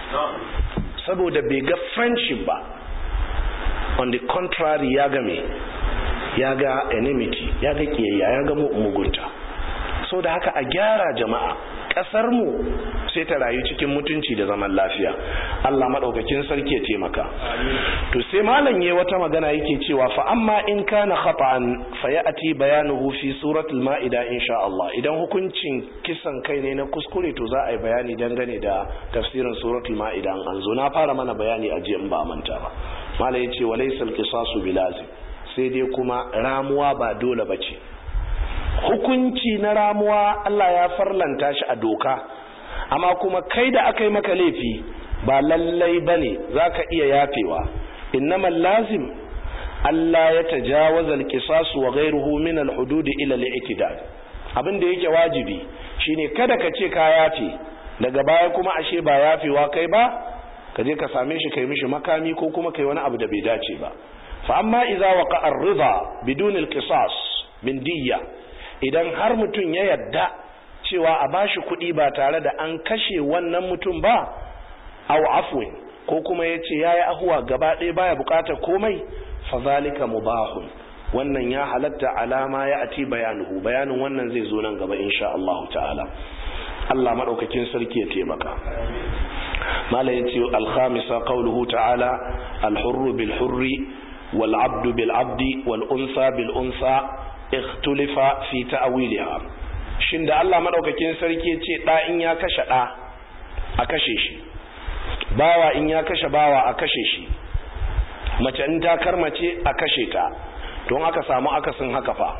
saboda bai ga friendship ba on the contrary ya ga me ya ga enmity ya ga kiyayya ya ga mugunta so da haka a gyara jama'a kasar mu sai ta rayu cikin mutunci da zaman lafiya Allah madaukakin sarki ya taimaka to sai malam yayi wata magana yake cewa fa amma in kana khata'an fa ya'ti bayanuhu fi suratul maida insha Allah idan hukuncin kisan kai ne na kuskure to za a yi bayani dangane da tafsirin suratul maida an zo na fara mana bayani a jiya in ba manta ba malam yace walaysal qisasu bilazim sai dai kuma ramuwa ba dole bace hukunci na ramuwa Allah ya farlanta shi a doka amma kuma kai da aka yi maka laifi ba lallai ba ne za ka iya yafewa innamal lazim Allah ya tajawaza alqisasu wa ghayruhu min alhudud ila al-i'tidal abin da yake wajibi shine kada ka ce ka yafe daga baya kuma ashe ba yafewa kai ba ka je ka same shi kai mishi makami ko kuma kai wani abu da bai dace ba fa amma idza waqa ar-ridha bidun al-qisas min diyya idan har mutum ya yadda cewa a bashi kuɗi ba tare da an kashe wannan mutum ba au afwin ko kuma ya ce ya yi ahuwa gaba ɗaya baya buƙatar komai fa zalika mubahun wannan ya halatta alama ya ati bayanuhu bayanin wannan zai zo nan gaba insha Allah ta'ala Allah madaukakin sarki ya taimaka mala yace al-khamisa qawluhu ta'ala al-hurru bil hurri wal abdu bil abdi wal unsa bil unsa ikhtulifa fi ta'wiliha shin da Allah madaukakin sarki ce da in ya kashe da a kashe shi bawa in ya kashe bawa a kashe shi mace in ta karmace a kashe ta don aka samu akasin haka fa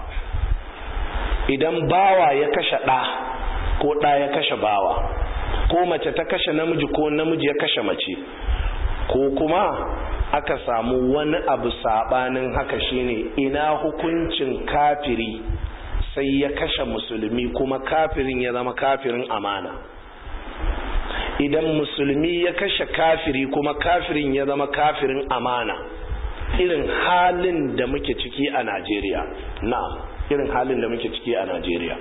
idan bawa ya kashe da ko da ya kashe bawa ko mace ta kashe namiji ko namiji ya kashe mace ko kuma aka samu wani abu sabanin haka shine ina hukuncin kafiri sai ya kashe musulmi kuma kafirin ya zama kafirin amana idan musulmi ya kashe kafiri kuma kafirin ya zama kafirin amana irin halin da muke ciki a Najeriya na'am irin halin da muke ciki a Najeriya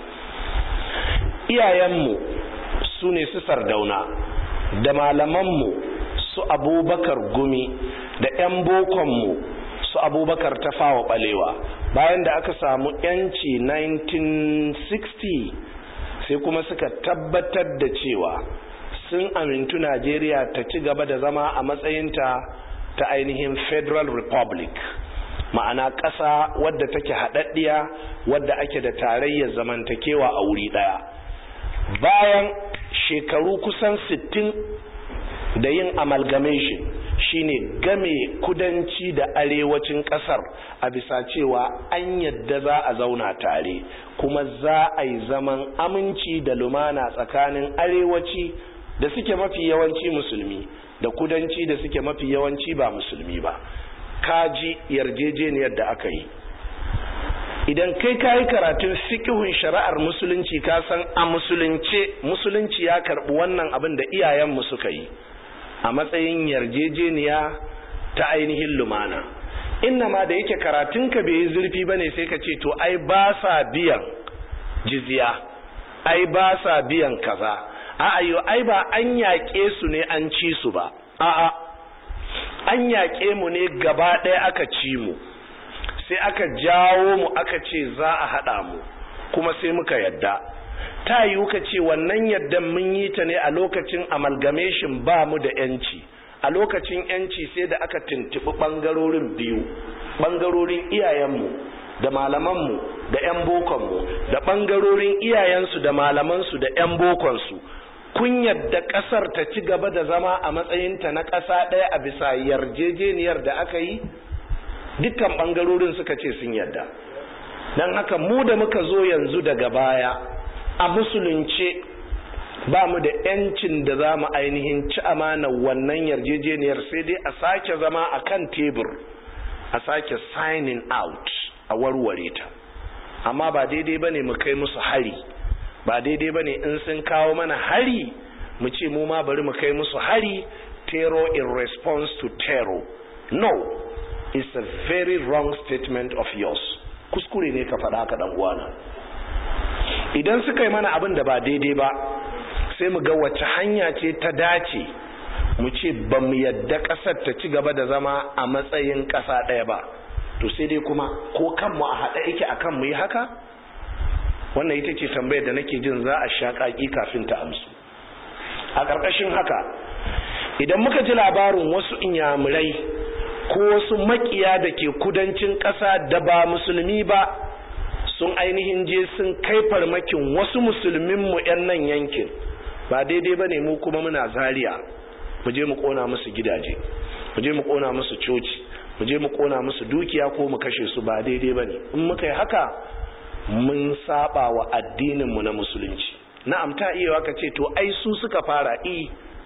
iyayenmu su ne su sardauna da malamanmu su abubakar gumi da 'yan bokonmu su abubakar tafawa balewa bayan da aka samu 'yanci 1960 sai kuma suka tabbatar da cewa sun amintu najeriya ta ci gaba da zama a matsayinta ta ainihin federal republic ma'ana ƙasa wadda take haɗaɗɗiya wadda ake da tarayyar zamantakewa a wuri ɗaya bayan shekaru kusan 60 da yin amalgamation shine game kudanci da arewacin kasar a bisa cewa an yadda za a zauna tare kuma za a yi zaman aminci da lumana tsakanin arewaci da suke mafi yawanci musulmi da kudanci da suke mafi yawanci ba musulmi ba kaji yarjejeniyar da aka yi idan kai ka yi karatun fikihun shari'ar musulunci ka san a musulunce musulunci ya karɓi wannan abin da iyayenmu suka yi a matsayin yarjejeniya ta ainihin lumana inna ma da yake karatunka bai yi zurfi bane sai ka ce to ai ba sa biyan jizya ai ba sa biyan kaza a'a yo ai ba an yaƙe su ne an ci su ba a'a an yaƙe mu ne gaba ɗaya aka ci mu sai aka jawo mu aka ce za a haɗa mu kuma sai muka yadda ta yiwu ka ce wannan yadda mun yi ta ne a lokacin amalgamation ba mu da yanci a lokacin yanci sai da aka tuntuɓi ɓangarorin biyu ɓangarorin iyayenmu da malamanmu da 'yan bokonmu da ɓangarorin iyayensu da malamansu da 'yan bokonsu kun yadda ƙasar ta ci gaba da zama a matsayinta na ƙasa ɗaya a bisa yarjejeniyar da aka yi dukkan ɓangarorin suka ce sun yadda don haka mu da muka zo yanzu daga baya a musulunce ba mu da yancin da za mu ainihin ci amana wannan yarjejeniyar sai dai a sake zama a kan tebur a sake signing out a warware ta amma ba daidai ba ne mu kai musu hari ba daidai ba ne in sun kawo mana hari mu ce mu ma bari mu kai musu hari terror in response to terror no it's a very wrong statement of yours kuskure ne ka faɗa ka ɗan uwana idan suka yi mana abin da ba daidai ba sai mu ga wace hanya ce ta dace mu ce ba mu yadda ƙasar ta ci gaba da zama a matsayin ƙasa ɗaya ba to sai dai kuma ko kanmu a haɗa yake a kan mu yi haka wannan ita ce tambayar da nake jin za a sha ƙaƙi kafin ta amsu a ƙarƙashin haka idan muka ji labarin wasu inyamurai ko wasu makiya da ke kudancin ƙasa da ba musulmi ba sun ainihin je sun kai farmakin wasu musulminmu 'yan nan yankin ba daidai ba ne mu kuma muna zariya mu je mu kona musu gidaje mu je mu kona musu coci mu je mu kona musu dukiya ko mu kashe su ba daidai ba ne in muka yi haka mun saba wa addininmu na musulunci na'am ta iya waka ce to ai su suka fara i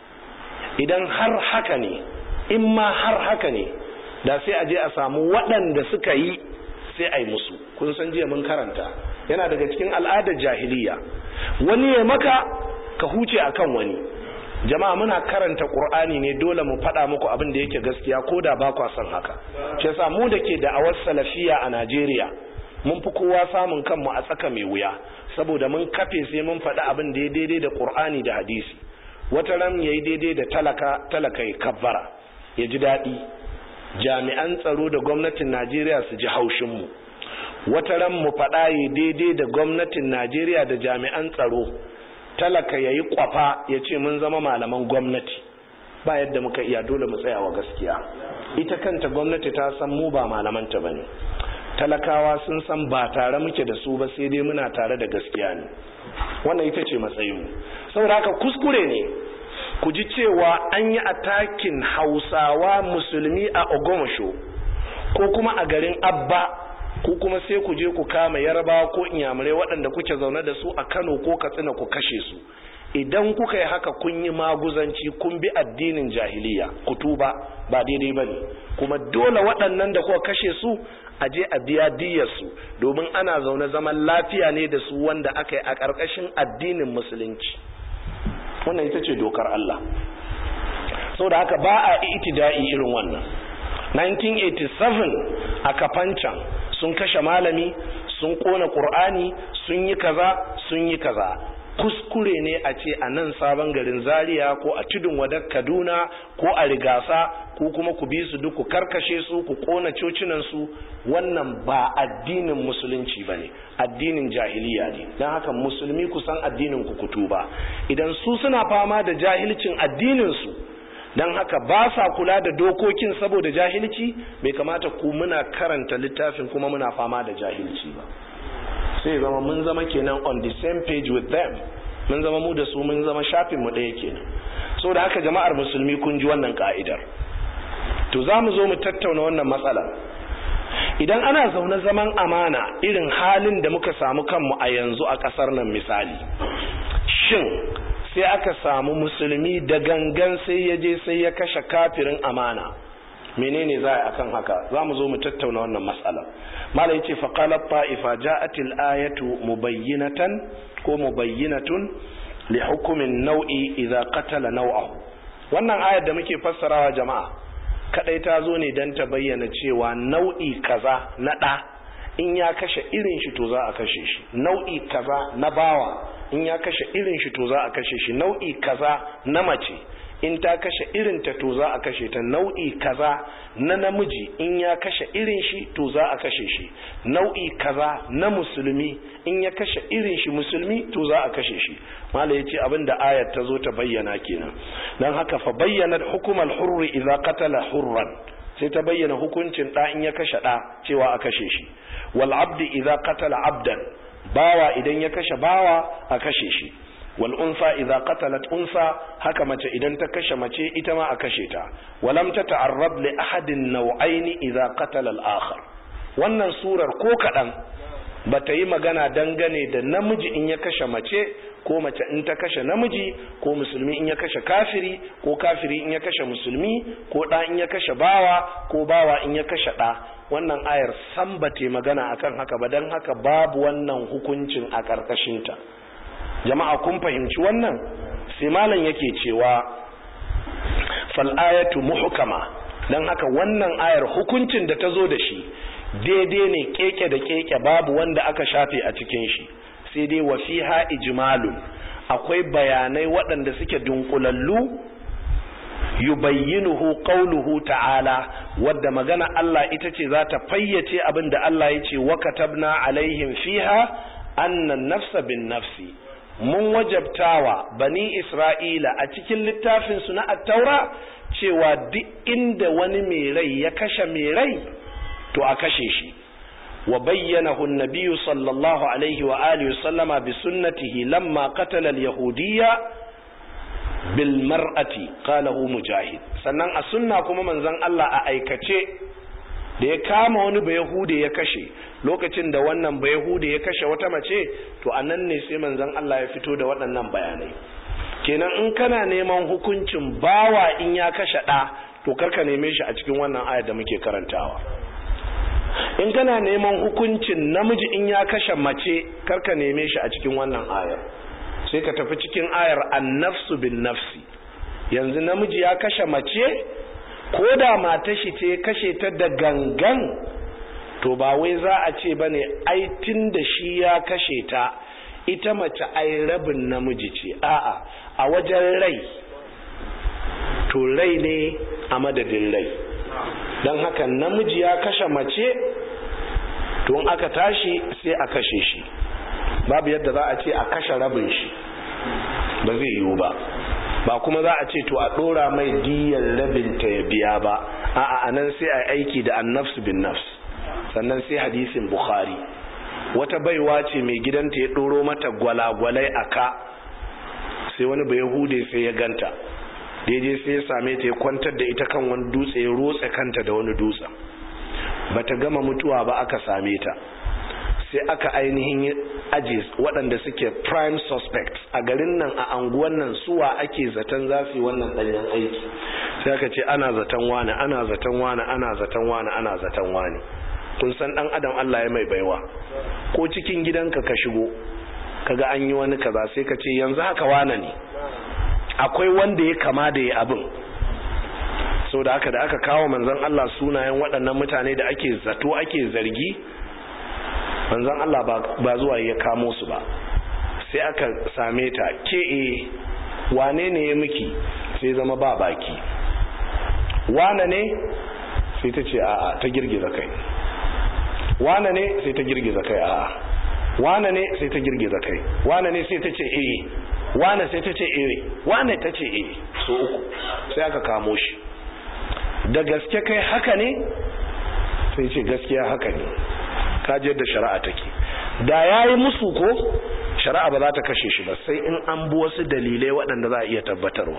idan har haka ne in ma har haka ne da sai a je a samu waɗanda suka yi sai a yi musu kun san jiya mun karanta yana daga cikin al'adar jahiliya wani ya maka ka huce akan wani jama'a muna karanta qur'ani ne dole mu faɗa muku abin da yake gaskiya ko da ba kwa son haka shi yasa mu da ke da'awar salafiya a Najeriya mun fi kowa samun kanmu a tsaka mai wuya saboda mun kafe sai mun faɗi abin da ya daidai da qur'ani da hadisi wata ran yayi daidai da talaka talaka ya kabbara ya ji daɗi jami'an tsaro da gwamnatin Najeriya su ji haushin mu wata ran mu faɗa yi daidai da gwamnatin Najeriya da jami'an tsaro talaka yayi kwafa ya ce mun zama malaman gwamnati ba yadda muka iya dole mu tsaya wa gaskiya ita kanta gwamnati ta san mu ba malamanta bane talakawa sun san ba tare muke da su ba sai dai muna tare da gaskiya ne wannan ita ce matsayin mu saboda haka kuskure ne ku ji cewa an yi atakin hausawa musulmi a ogomosho ko kuma a garin abba ko kuma sai ku je ku kama yarbawa ko inyamurai waɗanda kuke zaune da su a kano ko katsina ku kashe su idan kuka yi haka kun yi maguzanci kun bi addinin jahiliya ku tuba ba daidai ba ne kuma dole waɗannan da kuka kashe su a je a biya diyarsu domin ana zaune zaman lafiya ne da su wanda aka yi a ƙarƙashin addinin musulunci wannan ita ce dokar Allah saboda haka ba a itida'i irin wannan 1987 a kafancan sun kashe malami sun kona ƙur'ani sun yi kaza sun yi kaza kuskure ne a ce a nan sabon garin zaria ko a tudun wadar kaduna ko a rigasa ko kuma ku bi su duk ku karkashe su ku kona cocinansu wannan ba addinin musulunci ba ne addinin jahiliya ne don haka musulmi ku san addinin ku kutu ba idan su suna fama da jahilcin addininsu don haka ba sa kula da dokokin saboda jahilci bai kamata ku muna karanta littafin kuma muna fama da jahilci ba sai zama mun zama kenan on the same page with them mun zama mu da su mun zama shafin mu ɗaya kenan so da haka jama'ar musulmi kun ji wannan ka'idar to za mu zo mu tattauna wannan matsala idan ana zaune zaman amana irin halin da muka samu kanmu a yanzu a ƙasar nan misali shin sai aka samu musulmi da gangan sai ya je sai ya kashe kafirin amana menene za a akan haka za mu zo mu tattauna wannan matsala malai ce faƙalar ta'ifa ja'atil ayatu mubayyinatan ko mubayyinatun li hukumin nau'i idza qatala nau'ahu wannan ayar da muke fassarawa jama'a kadai ta zo ne dan ta bayyana cewa nau'i kaza na ɗa in ya kashe irin shi to za a kashe shi nau'i kaza na bawa in ya kashe irin shi to za a kashe shi nau'i kaza na mace in ta kashe irin ta to za a kashe ta nau'i kaza na namiji in ya kashe irin shi to za a kashe shi nau'i kaza na musulmi in ya kashe irin shi musulmi to za a kashe shi mala yace abin da ayat ta zo ta bayyana kenan dan haka fa bayyana hukumal hurri idza qatala hurran sai ta bayyana hukuncin da in ya kashe da cewa a kashe shi wal abdi idza qatala abdan bawa idan ya kashe bawa a kashe shi wal unsa idza qatalat unsa haka mace idan ta kashe mace ita ma a kashe ta walam tata'arrab li ahadin naw'aini idza qatala al akhar wannan surar ko kadan bata yi magana dangane da namiji in ya kashe mace ko mace in ta kashe namiji ko musulmi in ya kashe kafiri ko kafiri in ya kashe musulmi ko da in ya kashe bawa ko bawa in ya kashe da wannan ayar san bate magana akan haka ba dan haka babu wannan hukuncin a karkashin ta jama'a kun fahimci wannan sai malam yake cewa fal ayatu muhkama dan haka wannan ayar hukuncin da ta zo da shi daidai ne keke da keke babu wanda aka shafe a cikin shi sai dai wa fiha ijmalun akwai bayanai waɗanda suke dunkulallu yubayyinuhu qawluhu ta'ala wadda magana Allah ita ce za ta fayyace abin da Allah ya ce wa katabna alaihim fiha annan nafsa bin nafsi mun wajabtawa bani Isra'ila a cikin littafin su na at-taura cewa duk inda wani mai rai ya kashe mai rai to a kashe shi wa bayyanahu an-nabiy sallallahu alaihi wa alihi sallama bi sunnatihi lamma qatala al-yahudiyya bil mar'ati qalahu mujahid sannan a sunna kuma manzon Allah a aikace da ya kama wani bayahude ya kashe lokacin da wannan bayahude ya kashe wata mace to anan ne sai manzon Allah ya fito da waɗannan bayanai kenan in kana neman hukuncin bawa in ya kashe ɗa to karka neme shi a cikin wannan ayar da muke karantawa in kana neman hukuncin namiji in ya kashe mace karka neme shi a cikin wannan ayar sai ka tafi cikin ayar annafsu bin nafsi yanzu namiji ya kashe mace ko da mata shi ce kashe ta da gangan to ba wai za a ce bane ai tun da shi ya kashe ta ita mace ai rabin namiji ce a'a a wajen rai to rai ne a madadin rai don haka namiji ya kashe mace to aka tashi sai a kashe shi babu yadda za a ce a kashe rabin shi ba zai yiwu ba ba kuma za a ce to a ɗora mai diyar rabin ta ya biya ba a'a anan sai a aiki da annafsu bin nafs sannan sai hadisin bukhari wata baiwa ce mai gidanta ya ɗoro mata gwalagwalai a ka sai wani bai hude sai ya ganta daidai sai ya same ta ya kwantar da ita kan wani dutse ya rotse kanta da wani dutsen bata gama mutuwa ba aka same ta sai aka ainihin aji waɗanda suke prime suspects a garin nan a anguwan nan suwa ake zaton za su yi wannan ɗanyen aiki sai aka ce ana zaton wani ana zaton wani ana zaton wani ana zaton wani kun san ɗan adam Allah ya mai baiwa ko cikin gidanka ka shigo kaga an yi wani kaza sai ka ce yanzu haka wane ne akwai wanda ya kama da ya abin sau da aka da aka kawo manzan Allah sunayen waɗannan mutane da ake zato ake zargi manzan Allah ba zuwa ya kamo su ba sai aka same ta ke e wane ne ya miki sai zama ba baki wane ne sai ta ce a'a ta girgiza kai wane ne sai ta girgiza kai a'a wane ne sai ta girgiza kai wane ne sai ta ce eh wane sai ta ce eh wane ta ce eh so uku sai aka kamo shi da gaske kai haka ne sai ce gaskiya haka ne kaji yadda shari'a take da yayi musu ko shari'a ba za ta kashe shi ba sai in an bi wasu dalilai waɗanda za a iya tabbatarwa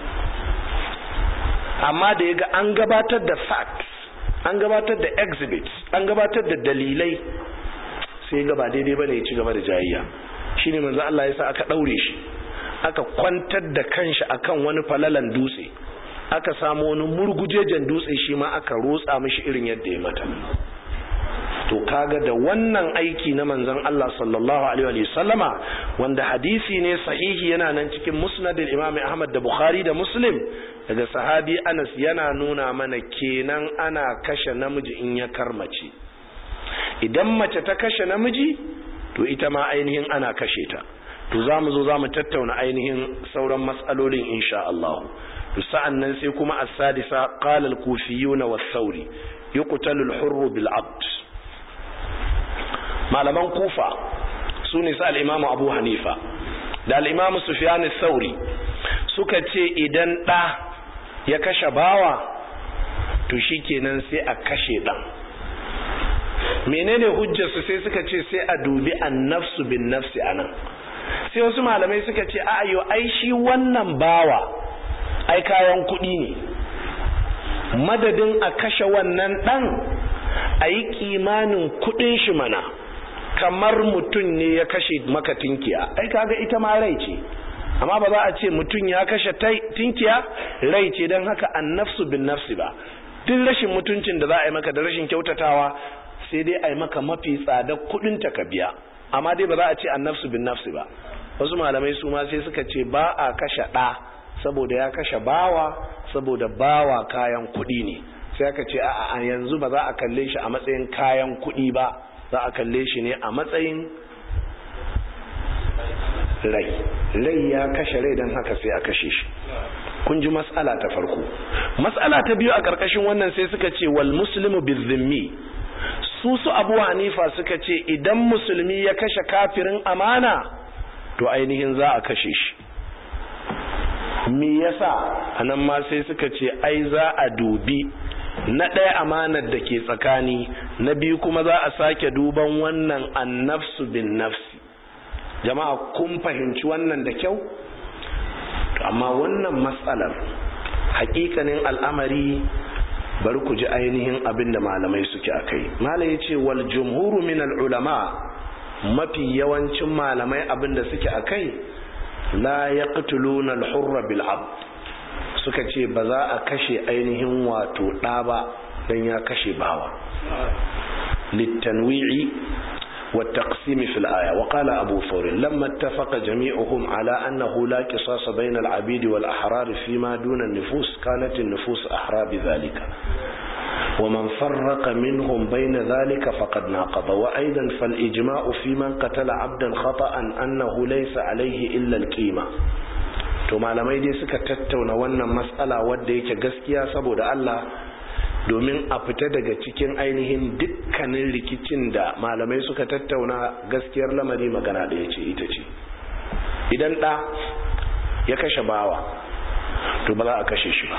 amma da ya ga an gabatar da facts an gabatar da exhibits an gabatar da dalilai sai ga ba daidai bane ya ci gaba da jayayya shine manzo Allah ya sa aka daure shi aka kwantar da kanshi akan wani falalan dutse aka samu wani murgujejen dutse shi ma aka rotsa mishi irin yadda ya mata to kaga da wannan aiki na manzon Allah sallallahu alaihi wa sallama wanda hadisi ne sahihi yana nan cikin musnadil imam Ahmad da Bukhari da Muslim daga sahabi Anas yana nuna mana kenan ana kashe namiji in ya karmace idan mace ta kashe namiji to ita ma ainihin ana kashe ta to zamu zo zamu tattauna ainihin sauran mas'alolin insha Allah to sa'an nan sai kuma as-sadisa qala al-kufiyuna was-sauri yuqtalu al-hurru bil-'abd malaman kufa su ne su al'imamu abu hanifa da al'imamu sufiyanu sauri suka ce idan ɗa ya kashe bawa to shi kenan sai a kashe ɗan menene hujjarsu sai suka ce sai a dubi an nafsu bin nafsi a nan sai wasu malamai suka ce a ayo ai shi wannan bawa ai kayan kuɗi ne madadin a kashe wannan ɗan a yi kimanin kuɗin shi mana kamar mutum ne ya kashe maka tinkiya ai kaga ita ma rai ce amma ba za a ce mutum ya kashe tinkiya rai ce don haka an nafsu bin nafsi ba duk rashin mutuncin da za a yi maka da rashin kyautatawa sai dai a yi maka mafi tsada kudin ta ka biya amma dai ba za a ce an nafsu bin nafsi ba wasu malamai su ma sai suka ce ba a kashe ɗa saboda ya kashe bawa saboda bawa kayan kuɗi ne sai aka ce a yanzu ba za a kalle shi a matsayin kayan kuɗi ba za a kalle shi ne a matsayin rai rai ya kashe rai don haka sai a kashe shi kun ji mas'ala ta farko mas'ala ta biyu a ƙarƙashin wannan sai suka ce wal muslimu bizimmi su su abu hanifa suka ce idan musulmi ya kashe kafirin amana to ainihin za a kashe shi me yasa anan ma sai suka ce ai za a dubi na ɗaya amanar da ke tsakani na biyu kuma za a sake duban wannan annafsu bin nafsi jama'a kun fahimci wannan da kyau amma wannan matsalar hakikanin al'amari bari ku ji ainihin abin da malamai suke a kai malai ya ce wal jumhuru min al'ulama mafi yawancin malamai abin da suke a kai la ya ƙatuluna al-hurra bil'ab suka ce ba za a kashe ainihin wato ɗa ba don ya kashe bawa littanwi'i والتقسيم في الآية وقال أبو ثور لما اتفق جميعهم على أنه لا قصاص بين العبيد والأحرار فيما دون النفوس كانت النفوس أحرى بذلك ومن فرق منهم بين ذلك فقد ناقض وأيضا فالإجماع في من قتل عبدا خطأ أنه ليس عليه إلا القيمة to malamai dai suka tattauna wannan matsala wadda yake gaskiya saboda Allah domin a fita daga cikin ainihin dukkanin rikicin da malamai suka tattauna gaskiyar lamari magana ɗaya ce ita ce idan ɗa ya kashe bawa to ba za a kashe shi ba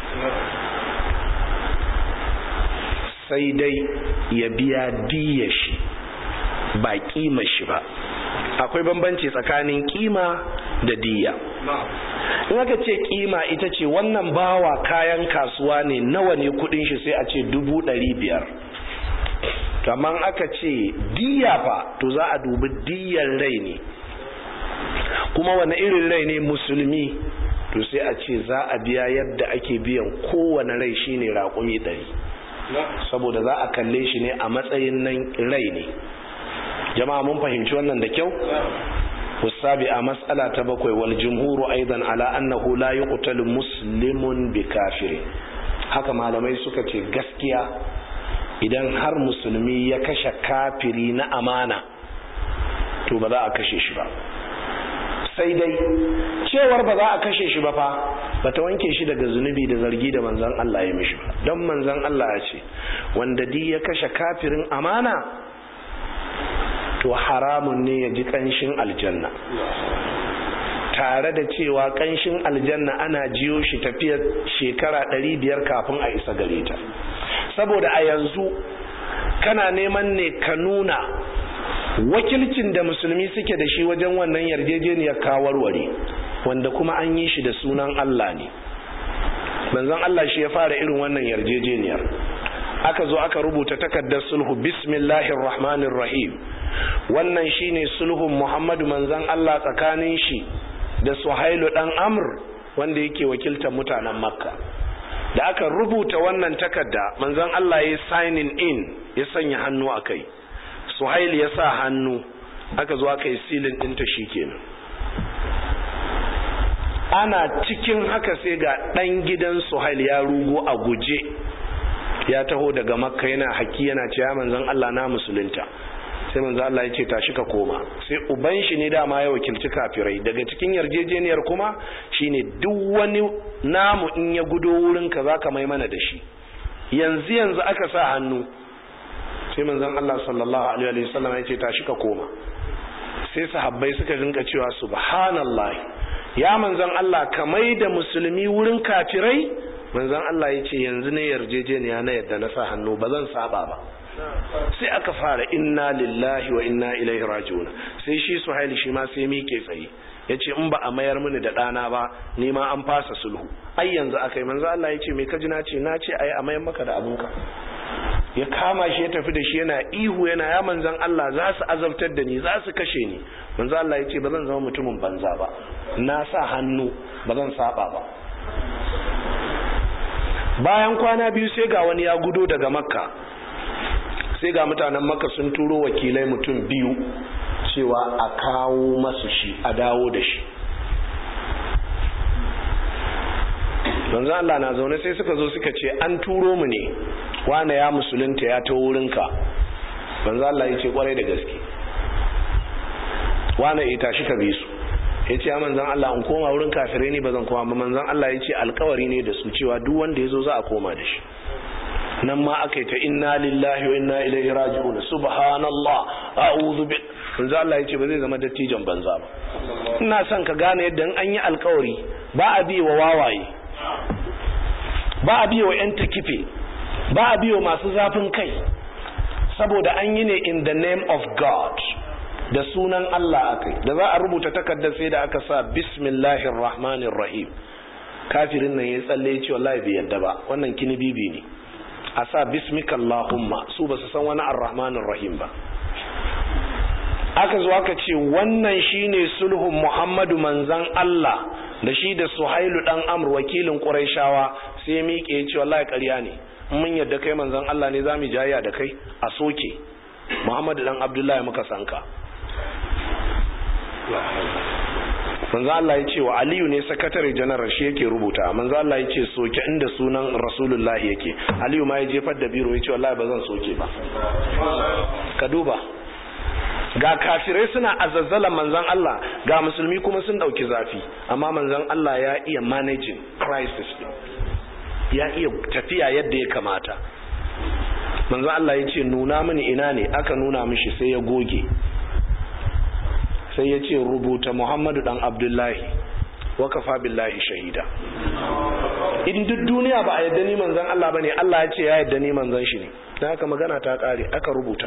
sai dai ya biya diya shi ba kima shi ba akwai bambanci tsakanin kima da diya in aka ce kima ita ce wannan bawa kayan kasuwa ne nawa ne kudin shi sai a ce dubu ɗari biyar kamar aka ce diya fa to za a dubi diyar rai ne kuma wani irin rai ne musulmi to sai a ce za a biya yadda ake biyan kowane rai shine raƙumi ɗari saboda za a kalle shi ne a matsayin nan rai ne jama'a mun fahimci wannan da kyau والسابعة مسألة تبقى والجمهور أيضا على أنه لا يقتل مسلم بكافر haka malamai suka ce gaskiya idan har musulmi ya kashe kafiri na amana to ba za a kashe shi ba sai dai cewar ba za a kashe shi ba fa ba ta wanke shi daga zunubi da zargi da manzan Allah ya mishi ba don manzan Allah ya ce wanda di ya kashe kafirin amana to haramun ne ya ji kanshin aljanna tare da cewa kanshin aljanna ana jiyo shi tafiyar shekara ɗari biyar kafin a isa gare ta saboda a yanzu kana neman ne ka nuna wakilcin da musulmi suke da shi wajen wannan yarjejeniyar kawarware wanda kuma an yi shi da sunan Allah ne manzon Allah shi ya fara irin wannan yarjejeniyar aka zo aka rubuta takardar sulhu bismillahir rahmanir rahim wannan shine sulhun Muhammadu manzon Allah tsakanin shi da Suhailu dan Amr wanda yake wakiltar mutanen Makka da aka rubuta wannan takarda manzon Allah ya signing in ya sanya hannu akai Suhail ya sa hannu aka zo aka yi silin ɗinta shikenan ana cikin haka sai ga ɗan gidan Suhail ya rugo a guje ya taho daga makka yana haki yana cewa manzon Allah na musulunta sai manzo Allah ya ce tashi ka koma sai uban shi ne dama ya wakilci kafirai daga cikin yarjejeniyar kuma shine duk wani namu in ya gudo wurin ka zaka mai mana da shi yanzu yanzu aka sa hannu sai manzon Allah sallallahu alaihi wasallam ya ce tashi ka koma sai sahabbai suka rinka cewa subhanallah ya manzon Allah ka mai da musulmi wurin kafirai manzon Allah ya ce yanzu ne yarjejeniya na yadda na sa hannu ba zan saba ba sai aka fara inna lillahi wa inna ilaihi raji'un sai shi suhaili shi ma sai mike tsaye ya ce in ba a mayar mini da ɗana ba ni ma an fasa sulhu ai yanzu aka yi manzo Allah ya ce me kaji na ce na ce ai a mayar maka da abinka ya kama shi ya tafi da shi yana ihu yana ya manzan Allah za su azabtar da ni za su kashe ni manzo Allah ya ce ba zan zama mutumin banza ba na sa hannu ba zan saba ba bayan kwana biyu sai ga wani ya gudo daga makka sai ga mutanen makka sun turo wakilai mutum biyu cewa a kawo masu shi a dawo da shi manzo Allah na zaune sai suka zo suka ce an turo mu ne wane ya musulunta ya ta wurinka manzo Allah ya ce kwarai da gaske wane ya tashi ka bi su ya ce manzan Allah in koma wurin kafirai ne ba zan koma ba manzan Allah ya ce alkawari ne da su cewa duk wanda ya zo za a koma da shi nan ma aka yi ta inna lillahi wa inna ilaihi raji'un subhanallah a'udhu bi manzo Allah ya ce ba zai zama dattijan banza ba ina son ka gane yadda an yi alkawari ba a bi wa wawaye ba a bi wa yan takife ba a bi wa masu zafin kai saboda an yi ne in the name of God da sunan Allah akai da za a rubuta takardar sai da aka sa bismillahir rahmanir rahim kafirin nan ya tsalle ya ce wallahi bai yadda ba wannan kini bibi ne a sa bismika allahumma su ba su san wani arrahmanir rahim ba aka zo aka ce wannan shine sulhun muhammadu manzan Allah da shi da suhailu dan amr wakilin quraishawa sai ya miƙe ya ce wallahi ƙarya ne mun yadda kai manzan Allah ne zamu jayya da kai a soke muhammadu dan abdullahi muka sanka manzo Allah ya ce wa Aliyu ne sakatare janar shi yake rubuta manzo Allah ya ce soke inda sunan Rasulullahi yake Aliyu ma ya jefar da biro ya ce wallahi ba zan soke ba ka duba ga kafirai suna azazzala manzon Allah ga musulmi kuma sun dauki zafi amma manzon Allah ya iya managing crisis ya iya tafiya yadda ya kamata manzon Allah ya ce nuna mini ina ne aka nuna mishi sai ya goge sai ya ce rubuta muhammadu dan abdullahi wakafa billahi shahida in duk duniya ba a yadda ni manzan Allah bane Allah ya ce ya yadda ni manzan shi ne da haka magana ta kare aka rubuta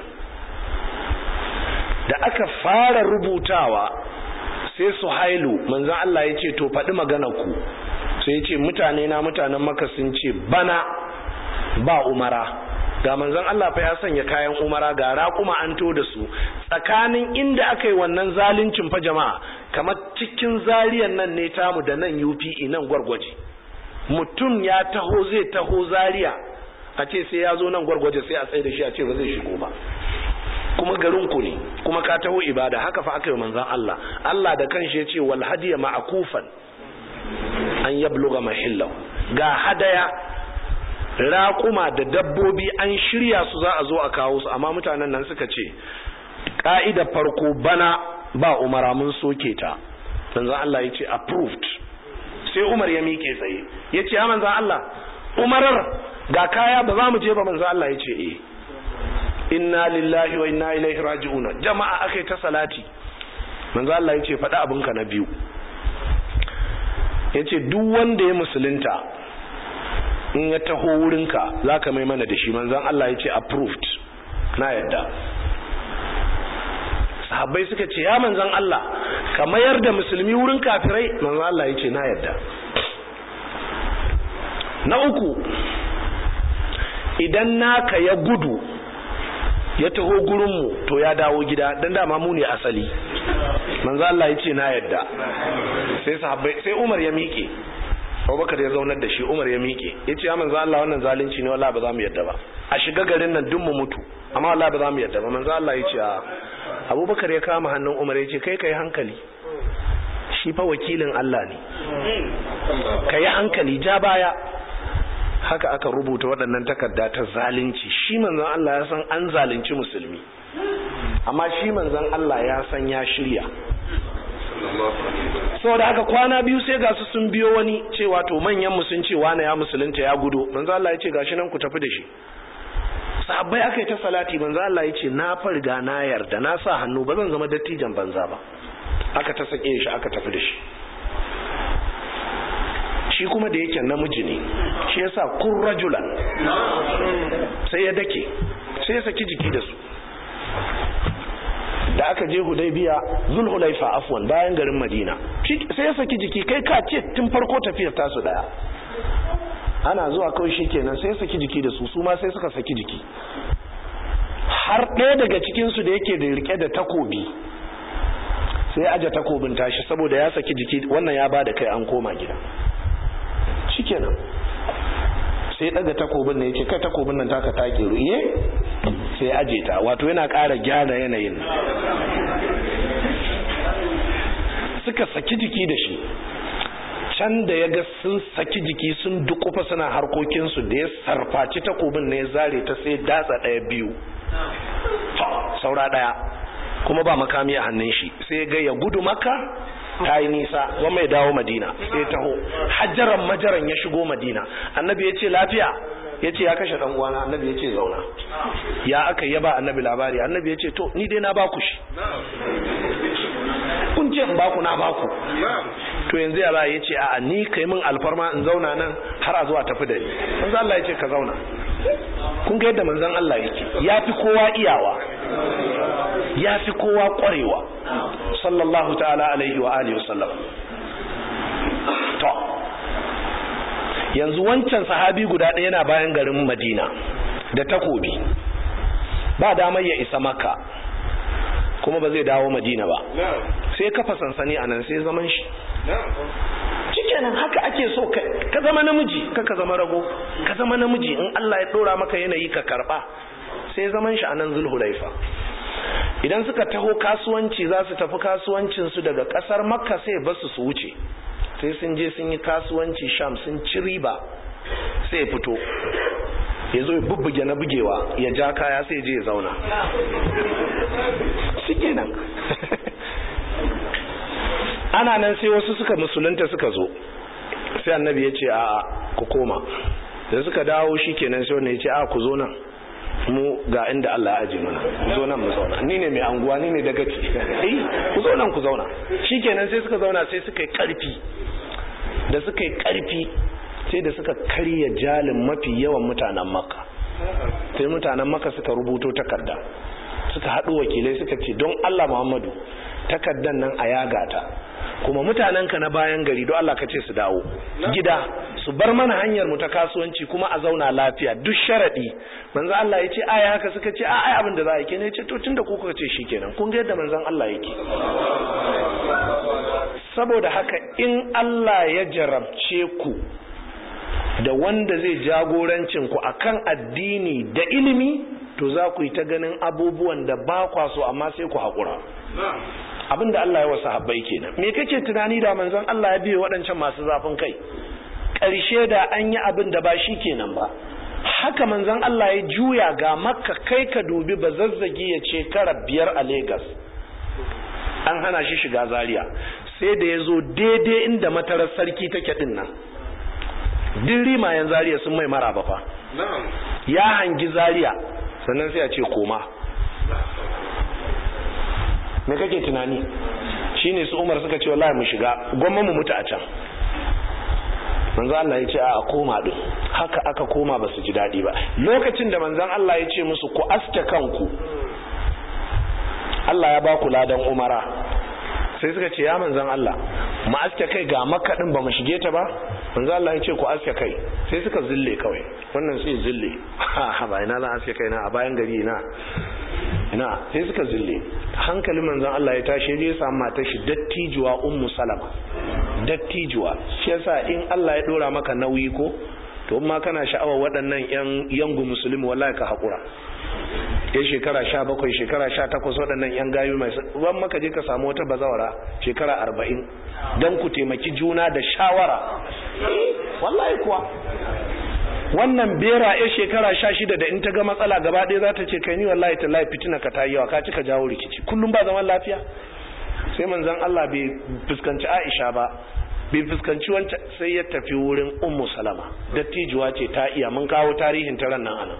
da aka fara rubutawa sai su hailu manzan Allah ya ce to faɗi magana ku sai ya ce mutane na mutanen maka sun ce bana ba umara ga manzon Allah fa ya sanya kayan umara ga raƙuma an to da su tsakanin inda aka yi wannan zaluncin fa jama'a kamar cikin zariyan nan ne tamu da nan UPE nan gwargwaje mutum ya taho zai taho zariya a ce sai ya zo nan gwargwaje sai a tsaye da shi a ce ba zai shigo ba kuma garin ku ne kuma ka taho ibada haka fa aka yi manzon Allah Allah da kanshi ya ce wal hadiya ma'kufan an yabluga mahillahu ga hadaya raƙuma da dabbobi an shirya su za a zo a kawo su amma mutanen nan suka ce ƙa'idar farko bana ba umara mun soke ta manzon Allah ya ce approved sai Umar ya miƙe tsaye ya ce ya manzon Allah umarar ga kaya ba za mu je ba manzon Allah ya ce eh inna lillahi wa inna ilaihi raji'una jama'a akai ta salati manzon Allah ya ce faɗi abinka na biyu ya ce duk wanda ya musulunta in ya taho wurinka za ka mai mana da shi manzan Allah ya ce approved na yadda sahabbai suka ce ya manzan Allah ka mayar da musulmi wurin kafirai manzan Allah ya ce na yadda na uku idan naka ya gudu ya taho gurinmu to ya dawo gida don dama mu ne asali manzan Allah ya ce na yadda sai sahabbai sai Umar ya miƙe Abubakar ya zaunar da shi Umar ya miƙe ya ce ya manzo Allah wannan zalunci ne wallahi ba za mu yadda ba a shiga garin nan duk mu mutu amma wallahi ba za mu yadda ba manzo Allah ya ce a Abubakar ya kama hannun Umar ya ce kai kai hankali shi fa wakilin Allah ne kai hankali ja baya haka aka rubuta waɗannan takarda ta zalunci shi manzon Allah ya san an zalunci musulmi amma shi manzon Allah ya san ya shirya saboda haka kwana biyu sai ga su sun biyo wani cewa to manyan mu sun ce wani ya musulunta ya gudo manzo Allah ya ce gashi nan ku tafi da shi sahabbai aka yi ta salati manzo Allah ya ce na farga na yarda na sa hannu ba zan zama dattijan banza ba aka ta sake shi aka tafi da shi shi kuma da yake namiji ne shi yasa kun rajulan sai ya dake sai ya saki jiki da su da aka je hudaybiya zulhulaifa afwan bayan garin madina sai ya saki jiki kai ka ce tun farko tafiyar tasu daya ana zuwa kawai shikenan sai ya saki jiki da su su ma sai suka saki jiki har ɗaya daga cikinsu da yake da rike da takobi sai aje takobin tashi saboda ya saki jiki wannan ya bada kai an koma gida shikenan sai daga takobin ne yace kai takobin nan taka take ruye sai aje ta wato yana ƙara gyara yanayin suka saki jiki da shi can da ya ga sun saki jiki sun dukufa suna harkokinsu da ya sarfaci takobin ne ya zare ta sai datsa ɗaya biyu saura ɗaya kuma ba makami a hannun shi sai ga ya gudu maka ta yi nisa wa mai dawo madina sai taho hajjaran majaran ya shigo madina annabi ya ce lafiya ya ce ya kashe uwana annabi ya ce zauna ya aka yaba annabi labari annabi ya ce to ni dai na baku shi kun ce in baku na baku to yanzu ya ya ce a ni kai min alfarma in zauna nan har a zuwa tafi da ni manzo Allah ya ce ka zauna kun ga yadda manzon Allah yake ya fi kowa iyawa ya fi kowa kwarewa sallallahu ta'ala alaihi wa alihi wasallam to yanzu wancan sahabi guda ɗaya yana bayan garin madina da takobi ba damar ya isa maka kuma ba zai dawo madina ba sai kafa sansani a nan sai zaman shi shikenan haka ake so ka zama namiji ka ka zama rago ka zama namiji in Allah ya dora maka yanayi ka karba sai zaman shi a nan zulhulaifa idan suka taho kasuwanci za su tafi kasuwancinsu daga kasar makka sai basu su wuce sai sun je sun yi kasuwanci sham sun ci riba sai fito ya zo ya bubbuge na bugewa ya ja kaya sai je ya zauna shi kenan ana nan sai wasu suka musulunta suka zo sai annabi ya ce a ku koma da suka dawo shi kenan sai wanda ya ce a ku zo nan mu ga inda Allah ya aje mana ku zo nan mu zauna ni ne mai anguwa ni ne dagaci eh ku zo nan ku zauna shikenan sai suka zauna sai suka yi karfi da suka yi karfi sai da suka karya jalin mafi yawan mutanen makka sai mutanen makka suka rubuto takarda suka haɗu wakilai suka ce don Allah Muhammadu takardan nan a yaga ta kuma mutanenka na bayan gari don Allah ka ce su dawo gida su bar mana hanyar mu ta kasuwanci kuma a zauna lafiya duk sharadi manzo Allah ya ce aya haka suka ce a ai abin da za a yi kenan ya ce to tunda ku kuka ce shikenan kun ga yadda manzon Allah yake saboda haka in Allah ya jarabce ku da wanda zai jagorancin ku akan addini da ilimi to to za ku yi ta ganin abubuwan da ba kwa so amma sai ku haƙura abin da Allah ya wasu habbai kenan me kake tunani da manzon Allah ya biye waɗancan masu zafin kai ƙarshe da an yi abin da ba shi kenan ba haka manzon Allah ya juya ga makka kai ka dubi ba zazzagi ya ce kara biyar a Legas. an hana shi shiga zaria sai da ya zo daidai inda matarar sarki take din nan duk rimayen zaria sun mai mara fa ya hangi zaria sannan sai a ce koma me kake tunani shine su umar suka ce wallahi mu shiga gwamma mu mutu a can manzo Allah ya ce a koma din haka aka koma ba su ji daɗi ba lokacin da manzon Allah ya ce musu ku aske kanku Allah ya ba ku ladan umara sai suka ce ya manzon Allah mu aske kai ga makka din ba mu shige ta ba manzon Allah ya ce ku aske kai sai suka zille kawai wannan sai zille ha ba ina zan aske kai na a bayan gari ina ina sai suka zille hankalin manzon Allah ya tashi ya samu matar shi dattijuwa ummu salama dattijuwa shi yasa in Allah ya dora maka nauyi ko to ma kana sha'awar waɗannan yan yangu musulmi wallahi ka haƙura ya shekara sha bakwai shekara sha takwas waɗannan yan gayu mai ban maka je ka samu wata bazawara shekara arba'in don ku taimaki juna da shawara wallahi kuwa wannan bera ya shekara sha shida da in ta ga matsala gaba ɗaya za ta ce kai ni wallahi ta lafi fitina ka ta yawa ka cika jawo rikici kullum ba zaman lafiya sai manzon Allah bai fuskanci Aisha ba bai fuskanci wancan sai ya tafi wurin Ummu Salama dattijuwa ce ta iya mun kawo tarihin ta nan anan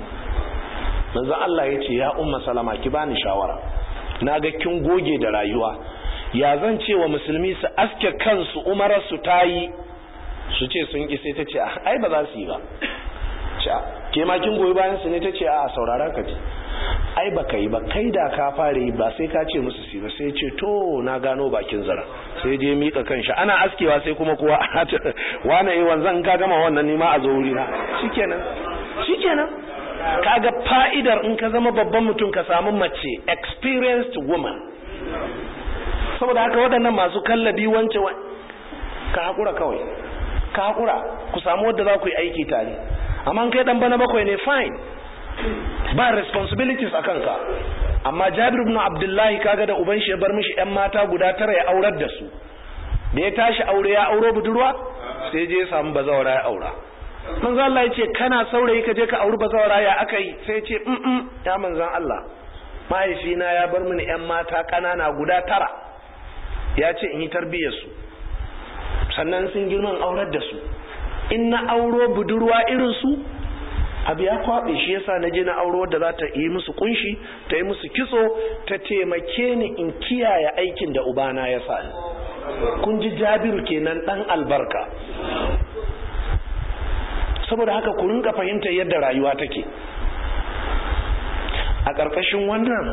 manzon Allah ya ce ya Ummu Salama ki bani shawara na ga kin goge da rayuwa ya zan ce wa musulmi su aske kansu umarar su tayi su ce sun ki sai ta ce ai ba za su yi ba ke ma kin goyi bayan su ne ta ce a saurara ka ji ai ba ka yi ba kai da ka fara yi ba sai ka ce musu si ba sai ce to na gano bakin zara sai je mika kanshi ana askewa sai kuma kuwa wane yi wanzan ka gama wannan nima a zo wurina shikenan shikenan kaga fa'idar in ka zama babban mutum ka samu mace experienced woman saboda haka waɗannan masu kallabi wance ka haƙura kawai ka haƙura ku samu wadda za ku yi aiki tare amma kai dan bana bakwai ne fine ba responsibilities a kanka amma jabir ibn abdullahi kaga da uban shi ya bar mishi yan mata guda tara ya aurar da su da ya tashi aure ya auro budurwa sai je ya samu bazawara ya aura manzo Allah ya ce kana saurayi ka je ka auri bazawara ya aka yi sai ya ce mm ya manzon Allah mahaifina ya bar mini yan mata kanana guda tara ya ce in yi tarbiyyar su sannan sun girman aurar da su in na auro budurwa irin su abu ya kwaɓe shi yasa na je na auro da za ta yi musu kunshi ta yi musu kitso ta taimake ni in kiyaye aikin da ubana ya sa ni kun ji jabiru kenan dan albarka saboda haka ku rinka fahimtar yadda rayuwa take a ƙarƙashin wannan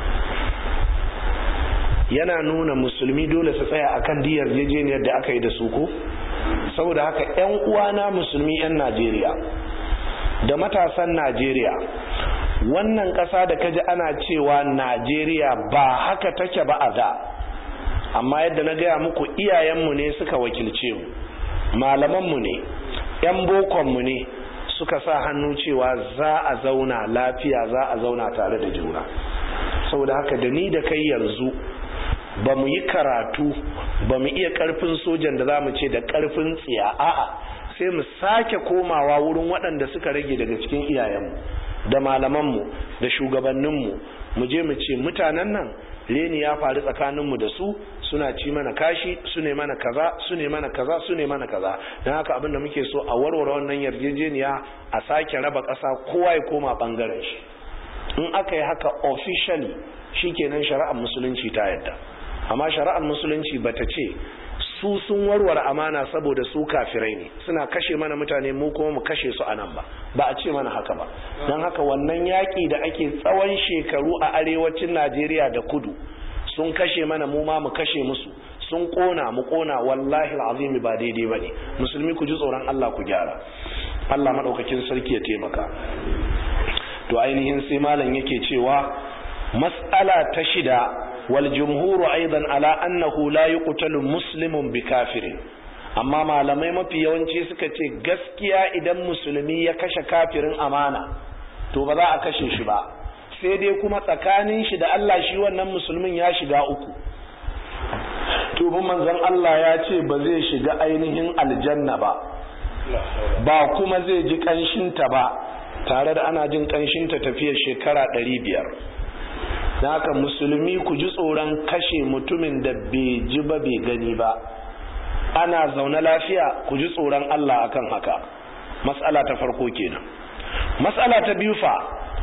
yana nuna musulmi dole su tsaya akan diyar yarjejeniyar da aka yi da su ko saboda haka 'yan uwana musulmi 'yan najeriya da matasan najeriya wannan ƙasa da kaji ana cewa najeriya ba haka take ba a da amma yadda na gaya muku iyayenmu ne suka wakilce mu malamanmu ne 'yan bokonmu ne suka sa hannu cewa za a zauna lafiya za a zauna tare da juna saboda haka da ni da kai yanzu ba mu yi karatu ba mu iya karfin sojan da za mu ce da karfin tsiya a'a sai mu sake komawa wurin waɗanda suka rage daga cikin iyayenmu da malamanmu da shugabanninmu mu je mu ce mutanen nan reni ya faru tsakaninmu da su suna ci mana kashi su ne mana kaza su ne mana kaza su ne mana kaza don haka abin da muke so a warware wannan yarjejeniya a sake raba ƙasa kowa ya koma ɓangaren shi in aka yi haka officially shikenan shari'ar musulunci ta yadda amma shari'ar musulunci bata ce su sun warware amana saboda su kafirai ne suna kashe mana mutane mu kuma mu kashe su anan ba ba a ce mana haka ba don haka wannan yaƙi da ake tsawon shekaru a arewacin najeriya da kudu sun kashe mana mu ma mu kashe musu sun kona mu kona wallahi azimi ba daidai bane musulmi ku ji tsoron Allah ku gyara Allah madaukakin sarki ya taimaka to ainihin sai malam yake cewa mas'ala ta shida wal jumhuru aidan ala annahu la yuqtalu muslimun bi kafirin amma malamai mafi yawanci suka ce gaskiya idan musulmi ya kashe kafirin amana to ba za a kashe shi ba sai dai kuma tsakanin shi da Allah shi wannan musulmin ya shiga uku to manzon Allah ya ce ba zai shiga ainihin aljanna ba ba kuma zai ji kanshinta ba tare da ana jin kanshinta tafiyar shekara ɗari biyar da haka musulmi ku ji tsoron kashe mutumin da bai ji ba bai gani ba ana zaune lafiya ku ji tsoron Allah akan haka mas'ala ta farko kenan mas'ala ta biyu fa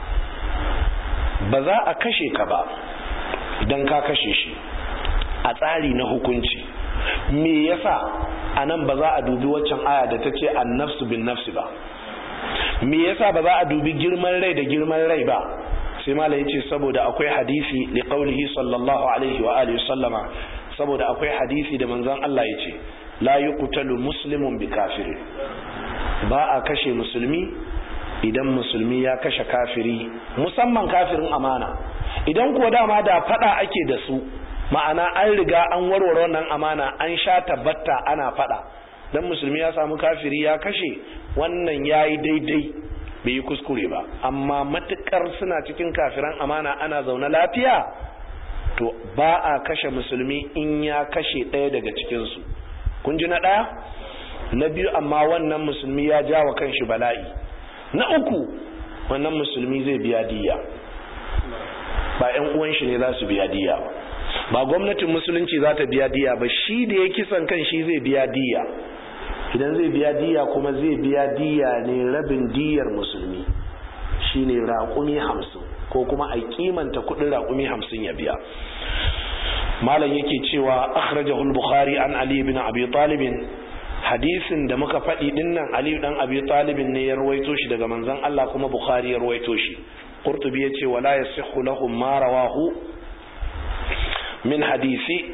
ba za a kashe ka ba idan ka kashe shi a tsari na hukunci me yasa a nan ba za a dubi waccan aya da ta ce annafsu bin nafsi ba me yasa ba za a dubi girman rai da girman rai ba sai mala yace saboda akwai hadisi li qaulihi sallallahu alaihi wa alihi sallama saboda akwai hadisi da manzon Allah yace la yuqtalu muslimun bi kafirin ba a kashe musulmi idan musulmi ya kashe kafiri musamman kafirin amana idan kuwa dama da fada ake da su ma'ana an riga an warware wannan amana an sha tabbata ana fada dan musulmi ya samu kafiri ya kashe wannan yayi daidai bai yi kuskure ba amma matukar suna cikin kafiran amana ana zaune lafiya to ba a kashe musulmi in ya kashe ɗaya daga cikinsu kun ji na ɗaya na biyu amma wannan musulmi ya ja wa kanshi bala'i na uku wannan musulmi zai biya diya ba 'yan uwan shi ne za su biya diya ba ba gwamnatin musulunci za ta biya diya ba shi da ya kisan kan shi zai biya diya idan zai biya diya kuma zai biya diya ne rabin diyar musulmi shine raƙumi hamsin ko kuma a kimanta kudin raƙumi hamsin ya biya malam yake cewa akhrajahu al-bukhari an ali ibn abi talib hadisin da muka faɗi dinnan ali dan abi talib ne ya rawaito shi daga manzon Allah kuma bukhari ya rawaito shi qurtubi yace wala yasihhu lahum ma rawahu min hadisi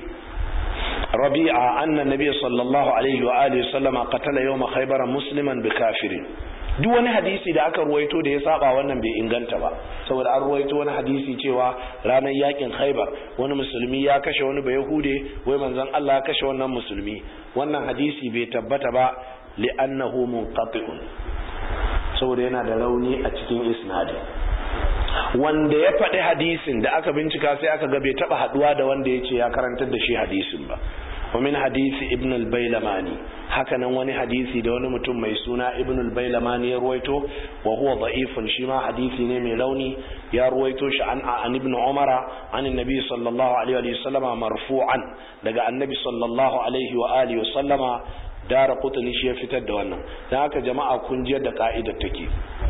ربيعة أن النبي صلى الله عليه وآله وسلم قتل يوم خيبر مسلما بكافر duk wani hadisi da aka ruwaito da ya saba wannan bai inganta ba saboda an ruwaito wani hadisi cewa ranar yakin khaibar wani musulmi ya kashe wani ba yahude wai manzon Allah ya kashe wannan musulmi wannan hadisi bai tabbata ba li'annahu munqati'un saboda yana da rauni a cikin isnadin wanda ya faɗi hadisin da aka bincika sai aka ga bai taɓa haɗuwa da wanda ya ce ya karantar da shi hadisin ba wa min hadisi ibn al-bailamani hakanan wani hadisi da wani mutum mai suna ibn al-bailamani ya ruwaito wa huwa da'ifun shi ma hadisi ne mai rauni ya ruwaito shi an an ibn umara an annabi sallallahu alaihi wa sallama marfu'an daga annabi sallallahu alaihi wa alihi wa sallama dara qutni shi ya fitar da wannan dan haka jama'a kun ji da ka'idar take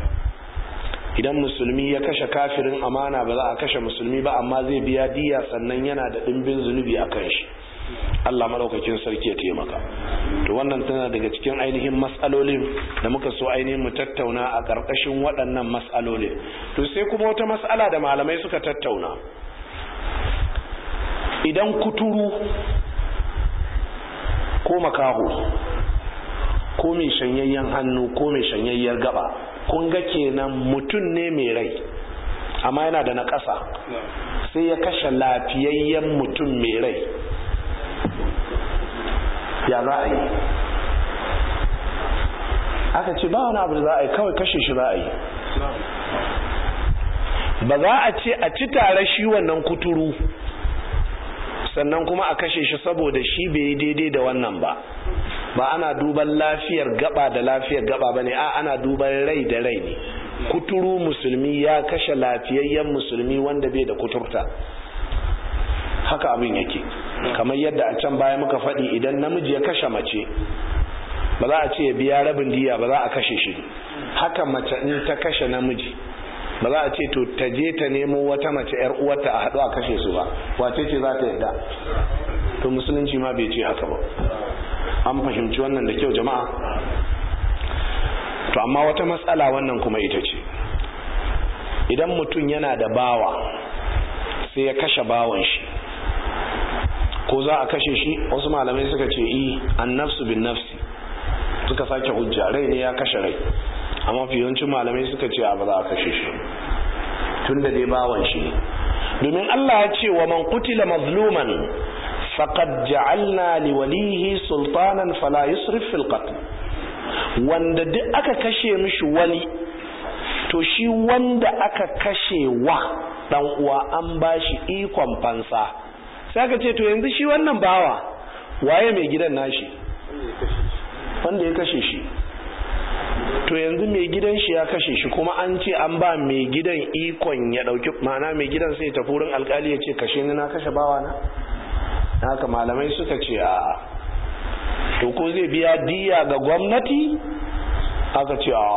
idan musulmi ya kashe kafirin amana ba za a kashe musulmi ba amma zai biya diya sannan yana da ɗimbin zunubi a kan shi Allah maɗaukakin sarki ya taimaka to wannan tana daga cikin ainihin matsalolin da muka so ainihin mu tattauna a ƙarƙashin waɗannan matsalolin to sai kuma wata matsala da malamai suka tattauna idan kuturu ko makaho ko mai shanyayyen hannu ko mai shanyayyar gaba kun ga kenan mutum ne mai rai amma yana da na ƙasa sai ya kashe lafiyayyen mutum mai rai ya za a yi aka ce ba wani abu da za a yi kawai kashe shi za a yi ba za a ce a ci tare shi wannan kuturu sannan kuma a kashe shi saboda shi bai yi daidai da wannan ba ba ana duban lafiyar gaba da lafiyar gaba bane a ana duban rai da rai ne kuturu musulmi ya kashe lafiyayyen musulmi wanda bai da kuturta haka abin yake kamar yadda a can baya muka faɗi idan namiji ya kashe mace ba za a ce ya biya rabin diya ba za a kashe shi haka mace in ta kashe namiji ba za a ce to ta je ta nemo wata mace yar uwarta a haɗu a kashe su ba wace ce za ta yarda to musulunci ma bai ce haka ba an fahimci wannan da kyau jama'a to amma wata matsala wannan kuma ita ce idan mutum yana da bawa sai ya kashe bawan shi ko za a kashe shi wasu malamai suka ce i an nafsu bin nafsi suka sake hujja rai ne ya kashe rai amma fiyancin malamai suka ce ba za a kashe shi tun da dai bawan shi ne domin Allah ya ce wa man qutila mazluman faqad ja'alna li walihi sultanan fala yusrif fil qatl wanda duk aka kashe mishi wani to shi wanda aka kashe wa dan uwa an bashi ikon fansa sai aka ce to yanzu shi wannan bawa waye mai gidan nashi wanda ya kashe shi to yanzu mai gidan shi ya kashe shi kuma an ce an ba mai gidan ikon ya dauki ma'ana mai gidan sai tafi wurin alkali ya ce kashe ni na kashe bawa na haka malamai suka ce a to ko zai biya diya ga gwamnati aka ce a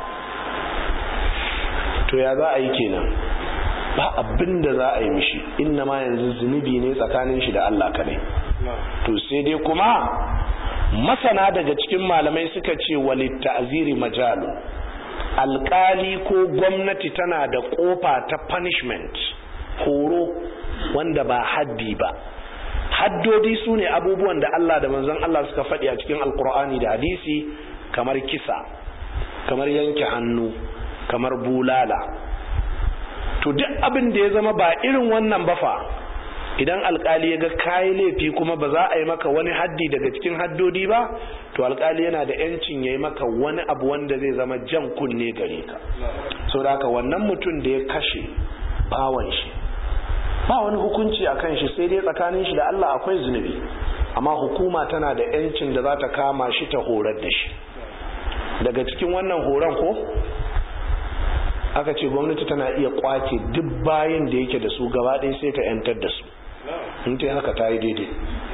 to ya za a yi kenan ba abin da za a yi mishi inna ma yanzu zunubi ne tsakanin shi da Allah kadai to sai dai kuma masana daga cikin malamai suka ce walit ta'ziri majalu alkali ko gwamnati tana da kofa ta punishment horo wanda ba haddi ba haddodi su ne abubuwan da Allah da manzon Allah suka faɗi a cikin alkur'ani da hadisi kamar kisa kamar yanke hannu kamar bulala to duk abin da ya zama ba irin wannan ba fa idan alkali ya ga kayi laifi kuma ba za a yi maka wani haddi daga cikin haddodi ba to alkali yana da yancin ya yi maka wani abu wanda zai zama jan kunne gare ka so da haka wannan mutum da ya kashe bawan shi ba wani hukunci a kan shi sai dai tsakanin shi da Allah akwai zunubi amma hukuma tana da yancin da za ta kama shi ta horar da shi daga cikin wannan horon ko aka ce gwamnati tana iya kwace duk bayan da yake da su gaba ɗaya sai ta yantar da su in ta haka ta yi daidai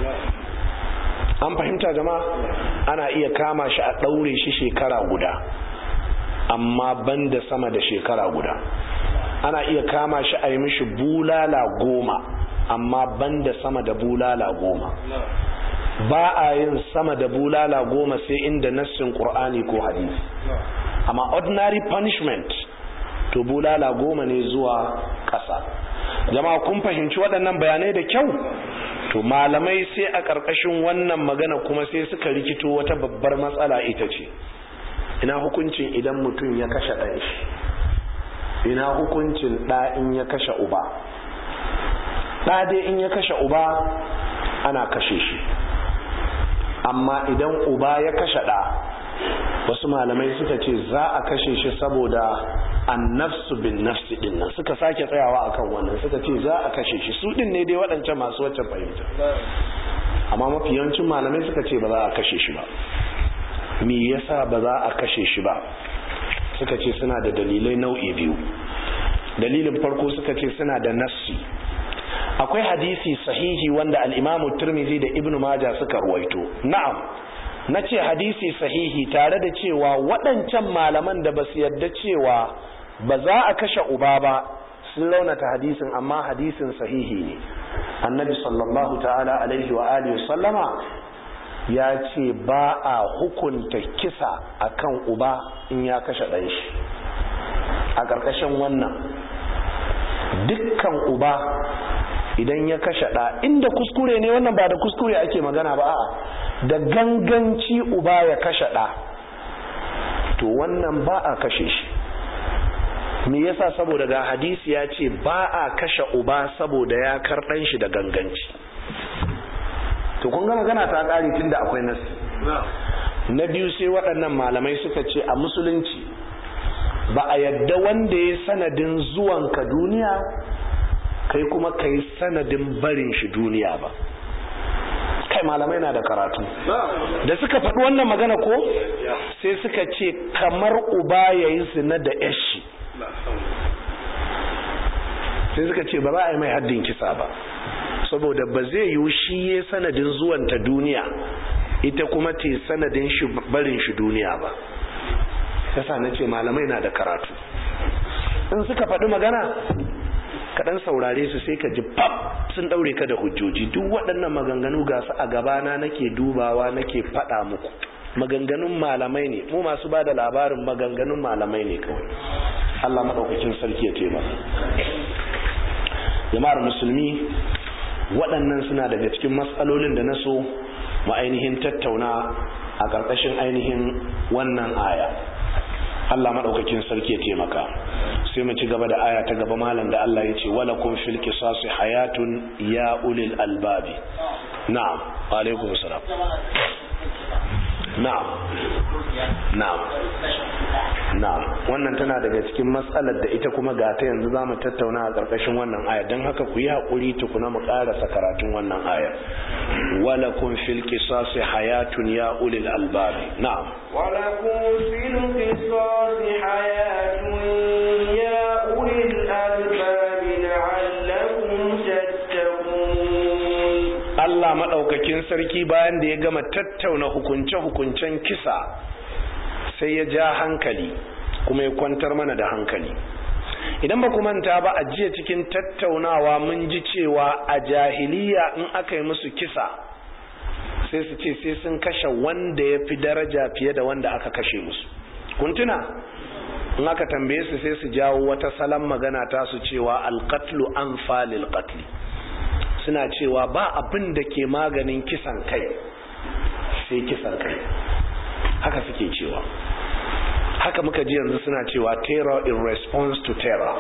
an fahimta jama'a ana iya kama shi a ɗaure shi shekara guda amma ban da sama da shekara guda ana iya kama shi a yi mishi bulala goma amma ban da sama da bulala goma ba a yin sama da bulala goma sai inda nassin ƙur'ani ko hadisi amma ordinary punishment to bulala goma ne zuwa ƙasa jama'a kun fahimci waɗannan bayanai da kyau to malamai sai a ƙarƙashin wannan magana kuma sai suka rikito wata babbar matsala ita ce ina hukuncin idan mutum ya kashe ɗan shi ina hukuncin ɗa in ya kashe uba ɗa dai in ya kashe uba ana kashe shi amma idan uba ya kashe ɗa wasu malamai suka ce za a kashe shi saboda annafsu bin nafsi din nan suka sake tsayawa akan wannan suka ce za a kashe shi su din ne dai waɗancan masu wacce fahimta amma mafi yawancin malamai suka ce ba za a kashe shi ba me yasa ba za a kashe shi ba suka ce suna da dalilai nau'i biyu dalilin farko suka ce suna da nassi akwai hadisi sahihi wanda al-imamu turmizi da ibnu maja suka ruwaito na'am na ce hadisi sahihi tare da cewa waɗancan malaman da ba su yadda cewa ba za a kashe uba ba sun launata hadisin amma hadisin sahihi ne annabi sallallahu ta'ala alaihi wa alihi sallama ya ce ba a hukunta kisa akan uba in ya kashe ɗan shi a ƙarƙashin wannan dukkan uba idan ya kashe ɗa inda kuskure ne wannan ba da kuskure ake magana ba a'a da ganganci uba ya kashe ɗa to wannan ba a kashe shi me yasa saboda ga hadisi ya ce ba a kashe uba saboda ya karɗan shi da ganganci to kun ga magana ta ƙari tun da akwai nasi na biyu sai waɗannan malamai suka ce a musulunci ba a yadda wanda ya sanadin zuwanka duniya kai kuma kai sanadin barin shi duniya ba kai malamai na da karatu da suka faɗi wannan magana ko sai suka ce kamar uba ya yi zina da yashi sai suka ce ba za a yi mai haddin kisa ba saboda ba zai yiwu shi ya sanadin zuwanta duniya ita kuma te sanadin shi barin shi duniya ba yasa na ce malamai na da karatu in suka faɗi magana kaɗan saurare su sai ka ji pap sun ɗaure ka da hujjoji duk waɗannan maganganu ga su a gabana nake dubawa nake faɗa muku maganganun malamai ne mu masu ba da labarin maganganun malamai ne kawai Allah maɗaukakin sarki ya taimaka jama'ar musulmi waɗannan suna daga cikin matsalolin da na so mu ainihin tattauna a ƙarƙashin ainihin wannan aya Allah maɗaukakin sarki ya taimaka sai mu ci gaba da aya ta gaba malam da Allah ya ce wala kun fil qisasi hayatun ya ulil albabi na'am wa alaikum salam na'am na'am na'am wannan tana daga cikin matsalar da ita kuma ga ta yanzu zamu tattauna a ƙarƙashin wannan aya don haka ku yi haƙuri tukuna mu ƙarasa karatun wannan aya walakum fil qisasi hayatun ya ulil albab na'am ولكم في القصاص حياة يا أولي الألباب لعلكم تتقون Allah maɗaukakin sarki bayan da ya gama tattauna hukunce-hukuncen kisa sai ya ja hankali kuma ya kwantar mana da hankali idan ba ku manta ba a jiya cikin tattaunawa mun ji cewa a jahiliya in aka yi musu kisa sai su ce sai sun kashe wanda ya fi daraja fiye da wanda aka kashe musu kuntuna in aka tambaye su sai su jawo wata salon magana ta su cewa alkatlu an falil katli suna cewa ba abin da ke maganin kisan kai sai kisan kai haka suke cewa haka muka ji yanzu suna cewa terror in response to terror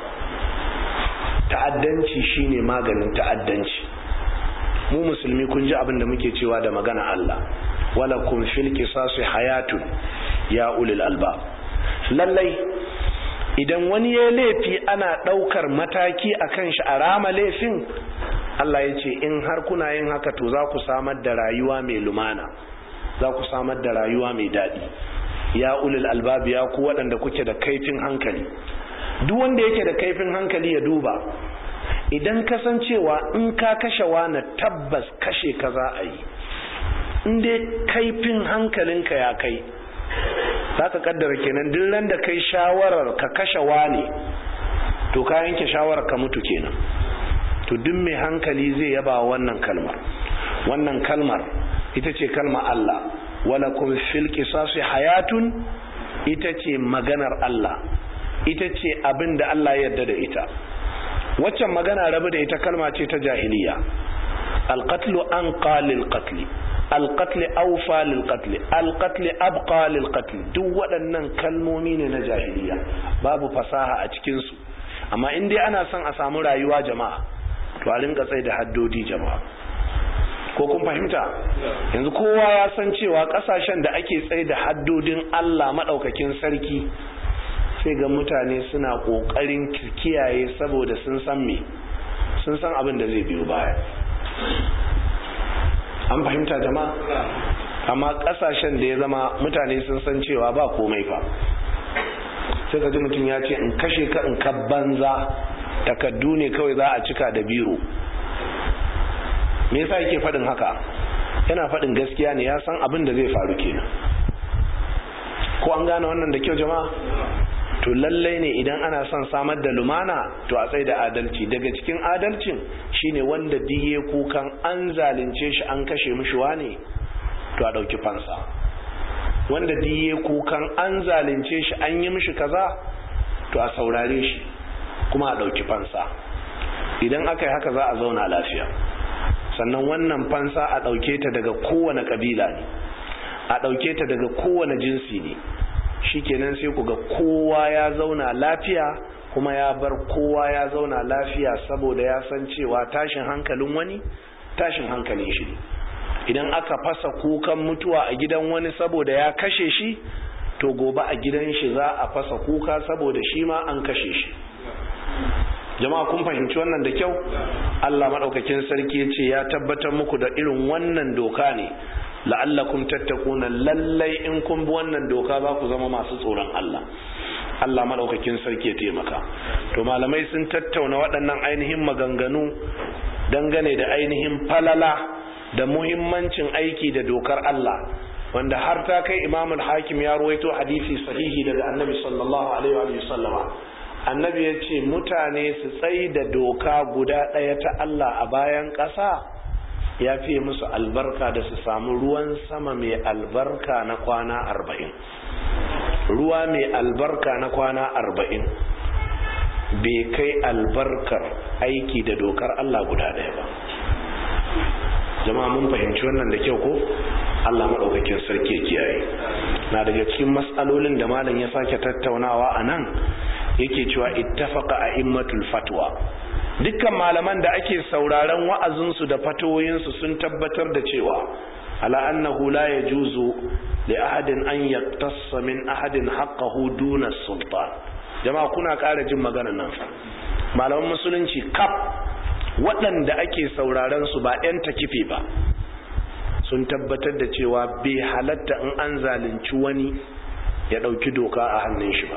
ta'addanci shine maganin ta'addanci mu musulmi kun ji abin da muke cewa da magana Allah wala kun fil qisasi hayatun ya ulil alba lallai idan wani ya laifi ana daukar mataki akan shi a rama laifin Allah ya ce in har kuna yin haka to za ku samar da rayuwa mai lumana za ku samar da rayuwa mai daɗi ya ulil albab ya ku waɗanda kuke da kaifin hankali duk wanda yake da kaifin hankali ya duba idan kasancewa in ka kashe wani tabbas kashe ka za a yi in dai kaifin hankalinka ya kai za ka kaddara kenan duk ran da kai shawarar ka kashe wani to ka yanke shawarar ka mutu kenan to duk mai hankali zai yaba wannan kalmar wannan kalmar ita ce kalmar Allah wala kun fil qisasi hayatun ita ce maganar Allah ita ce abin da Allah ya yarda da ita waccan magana rabu da ita kalma ce ta jahiliya alqatlu an qalil qatl alqatl awfa lil qatl alqatl abqa lil qatl duk waɗannan kalmomi ne na jahiliya babu fasaha a cikin su amma in dai ana son a samu rayuwa jama'a to a rinka tsaye da haddodi jama'a ko kun fahimta yanzu kowa ya san cewa kasashen da ake tsaye da haddodin Allah maɗaukakin sarki sai ga mutane suna ƙoƙarin kiyaye saboda sun san me sun san abin da zai biyo baya an fahimta jama'a amma kasashen da ya zama mutane sun san cewa ba komai fa sai ka ji mutum ya ce in kashe ka in ka banza takaddu ne kawai za a cika da biro me yasa yake faɗin haka yana faɗin gaskiya ne ya san abin da zai faru kenan ko an gane wannan da kyau jama'a to lallai ne idan ana son samar da lumana to a tsaye da adalci daga cikin adalcin shine wanda diye kukan an zalunce shi an kashe mishi wane to a ɗauki fansa wanda diye kukan an zalunce shi an yi mishi kaza to a saurare shi kuma a ɗauki fansa idan aka yi haka za a zauna lafiya sannan wannan fansa a ɗauke ta daga kowane ƙabila ne a ɗauke ta daga kowane jinsi ne shikenan sai ku ga kowa ya zauna lafiya kuma ya bar kowa ya zauna lafiya saboda ya san cewa tashin hankalin wani tashin hankalin shi ne idan aka fasa kukan mutuwa a gidan wani saboda ya kashe shi to gobe a gidan shi za a fasa kuka saboda shi ma an kashe shi jama'a kun fahimci wannan da kyau Allah madaukakin sarki ya ce ya tabbatar muku da irin wannan doka ne la'allakum tattakuna lallai in kun bi wannan doka za ku zama masu tsoron Allah Allah madaukakin sarki ya taimaka to malamai sun tattauna waɗannan ainihin maganganu dangane da ainihin falala da muhimmancin aiki da dokar Allah wanda har ta kai Imam al-Hakim ya ruwaito hadisi sahihi daga Annabi sallallahu alaihi wa sallama Annabi ya ce mutane su tsayi da doka guda ɗaya ta Allah a bayan ƙasa ya fiye musu albarka da su samu ruwan sama mai albarka na kwana arba'in ruwa mai albarka na kwana arba'in bai kai albarkar aiki da dokar Allah guda ɗaya ba jama'a mun fahimci wannan da kyau ko Allah maɗaukakin sarki kiyaye na daga cikin matsalolin da malam ya sake tattaunawa a nan yake cewa ittafaqa a'immatul fatwa dukkan malaman da ake sauraron wa'azinsu da fatoyinsu sun tabbatar da cewa ala annahu la yajuzu li ahadin an yaktassa min ahadin haqqahu duna sultan jama'a kuna ƙara jin maganar nan fa malaman musulunci kaf waɗanda ake sauraron su ba 'yan takife ba sun tabbatar da cewa bai halatta in an zalunci wani ya ɗauki doka a hannun shi ba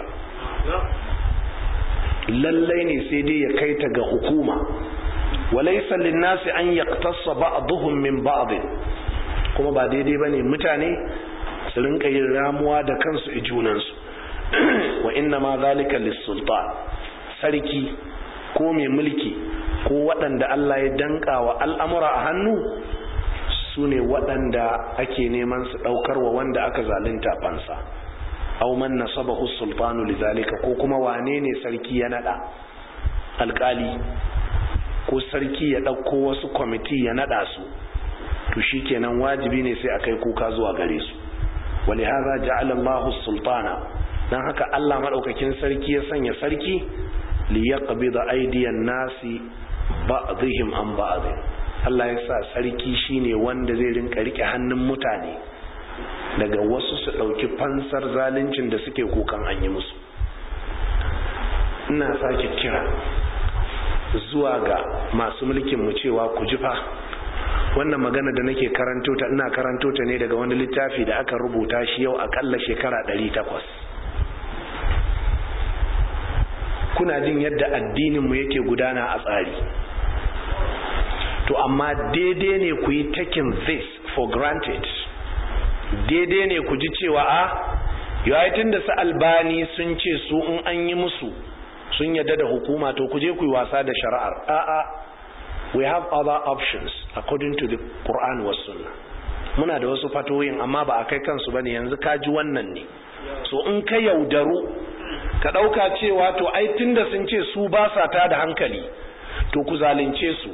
lallai ne sai dai ya kai ta ga hukuma walaisa linnasi an yaqtassa ba'dhum min ba'd kuma ba daidai bane mutane su rinka yin ramuwa da kansu i junansu wa inna ma zalika lis-sultan sarki ko mai mulki ko waɗanda Allah ya danka wa al'amura a hannu su ne waɗanda ake neman su ɗaukar wa wanda aka zalunta fansa aw man nasabahu sultanu lidhalika ko kuma wane ne sarki ya nada alkali ko sarki ya dauko wasu kwamiti ya nada su to shikenan wajibi ne sai akai kuka zuwa gare su walihaza ja'ala Allahu sultana dan haka Allah madaukakin sarki ya sanya sarki li yaqbida aydiyan nasi ba'dihim an ba'd Allah ya sa sarki shine wanda zai rinka rike hannun mutane daga wasu su ɗauki fansar zaluncin da suke kukan an yi musu ina sake kira zuwa ga masu mulkin mu cewa ku ji fa wannan magana da nake karanto ta ina karanto ta ne daga wani littafi da aka rubuta shi yau akalla shekara 800 kuna jin yadda addinin mu yake gudana a tsari to amma daidai ne ku yi taking this for granted daidai ne ku ji cewa a yawaitun da su albani sun ce su in an yi musu sun yadda da hukuma to ku je ku yi wasa da shari'ar a'a we have other options according to the Quran was sunnah muna da wasu fatoyin amma ba a kai kansu bane yanzu ka ji wannan ne so in ka yaudaru ka ɗauka cewa to ai tunda sun ce su ba sa ta da hankali to ku zalunce su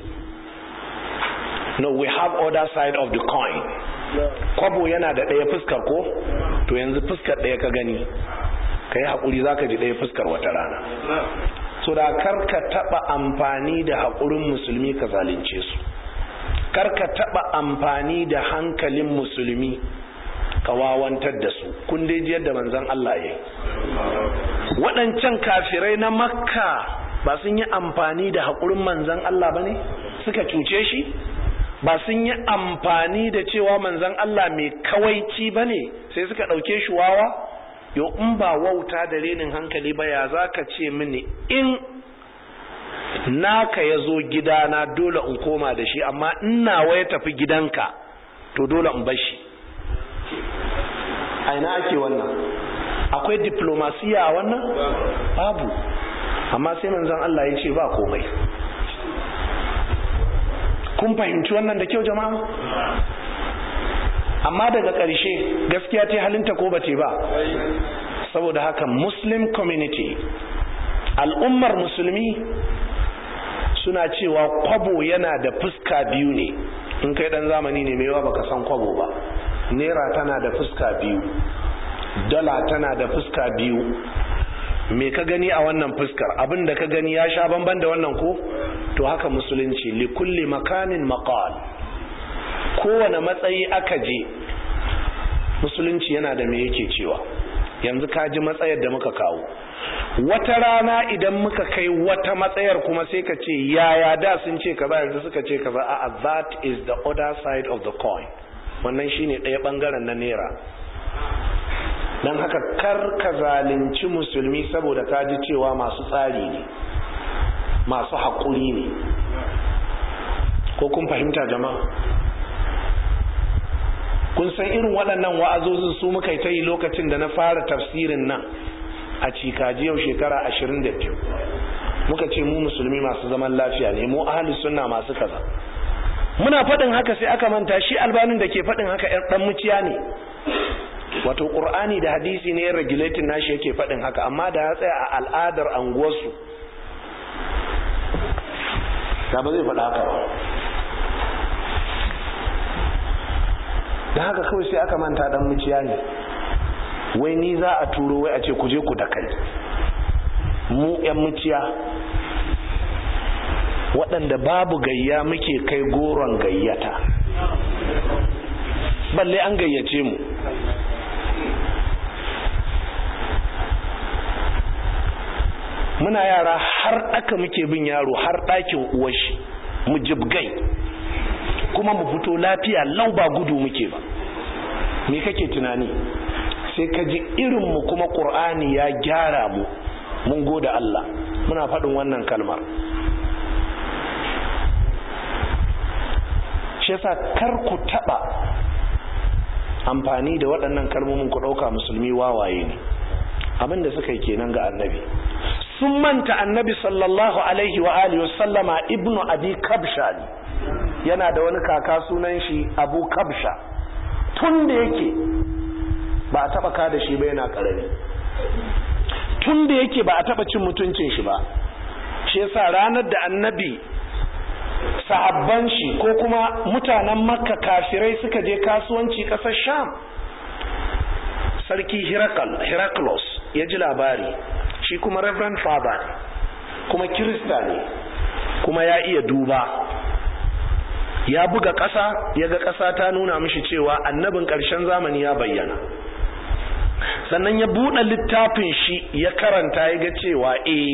no we have other side of the coin kwabo yana da ɗaya fuskar ko to yanzu fuskar ɗaya ka gani ka yi haƙuri za ka ji ɗaya fuskar wata rana so da karka taɓa amfani da haƙurin musulmi ka zalunce su karka taɓa amfani da hankalin musulmi ka wawantar da su kun dai ji yadda manzon Allah ya yi waɗancan kafirai na makka ba sun yi amfani da haƙurin manzon Allah ba ne suka cuce shi ba sun yi amfani da cewa manzan Allah mai kawaici ba ne sai suka ɗauke shi wawa yau in ba wauta da renin hankali ba ya za ka ce mini in naka ya zo gidana dole in koma da shi amma in nawa ya tafi gidanka to dole in bashi a ina ake wannan akwai diplomasiya a wannan babu amma sai manzan Allah ya ce ba komai kun fahimci wannan da kyau jama'a amma daga ƙarshe gaskiya ce halinta ko bace ba saboda haka muslim community al'ummar musulmi suna cewa kwabo yana da fuska biyu ne in kai dan zamani ne mewa baka san kwabo ba naira tana da fuska biyu dala tana da fuska biyu me ka gani a wannan fuskar abin da ka gani ya sha bamban da wannan ko to haka musulunci li kulli makanin maqal kowane matsayi aka je musulunci yana da me yake cewa yanzu ka ji matsayar da muka kawo wata rana idan muka kai wata matsayar kuma sai ka ce yaya da sun ce kaza yanzu suka ce kaza a that is the other side of the coin wannan shine ɗaya bangaren na naira don haka kar ka zalunci musulmi saboda ka ji cewa masu tsari ne masu haƙuri ne ko kun fahimta jama'a kun san irin waɗannan wa'azozin su muka yi ta yi lokacin da na fara tafsirin nan a cikaji yau shekara ashirin da biyu muka ce mu musulmi masu zaman lafiya ne mu ahli sunna masu kaza muna faɗin haka sai aka manta shi albanin da ke faɗin haka ɗan muciya ne wato ƙur'ani da hadisi ne regulating nashi yake faɗin haka amma da ya tsaya a al'adar anguwarsu da ba zai faɗa haka ba da haka kawai sai aka manta dan muciya ne wai ni za a turo wai a ce ku je ku da kai mu yan muciya waɗanda babu gayya muke kai goron gayyata balle an gayyace mu muna yara har aka muke bin yaro har ɗakin uwashi mu jibgai kuma mu fito lafiya lau ba gudu muke ba me kake tunani sai ka ji irinmu kuma ƙur'ani ya gyara mu mun gode Allah muna faɗin wannan kalmar shi yasa kar ku taɓa amfani da waɗannan kalmomin ku ɗauka musulmi wawaye ne abin da suka yi kenan ga annabi sun manta annabi sallallahu alaihi wa alihi sallama ibnu abi kabsha ne yana da wani kaka sunan shi abu kabsha tun da yake ba a taba ka da shi ba yana karami tun da yake ba a taba cin mutuncin shi ba shi yasa ranar da annabi sahabban shi ko kuma mutanen makka kafirai suka je kasuwanci kasar sham sarki Heraclus ya ji labari shi kuma reverend father ne kuma kirista ne kuma ya iya duba ya buga ƙasa ya ga ƙasa ta nuna mishi cewa annabin ƙarshen zamani ya bayyana sannan ya buɗe littafin shi ya karanta ya ga cewa eh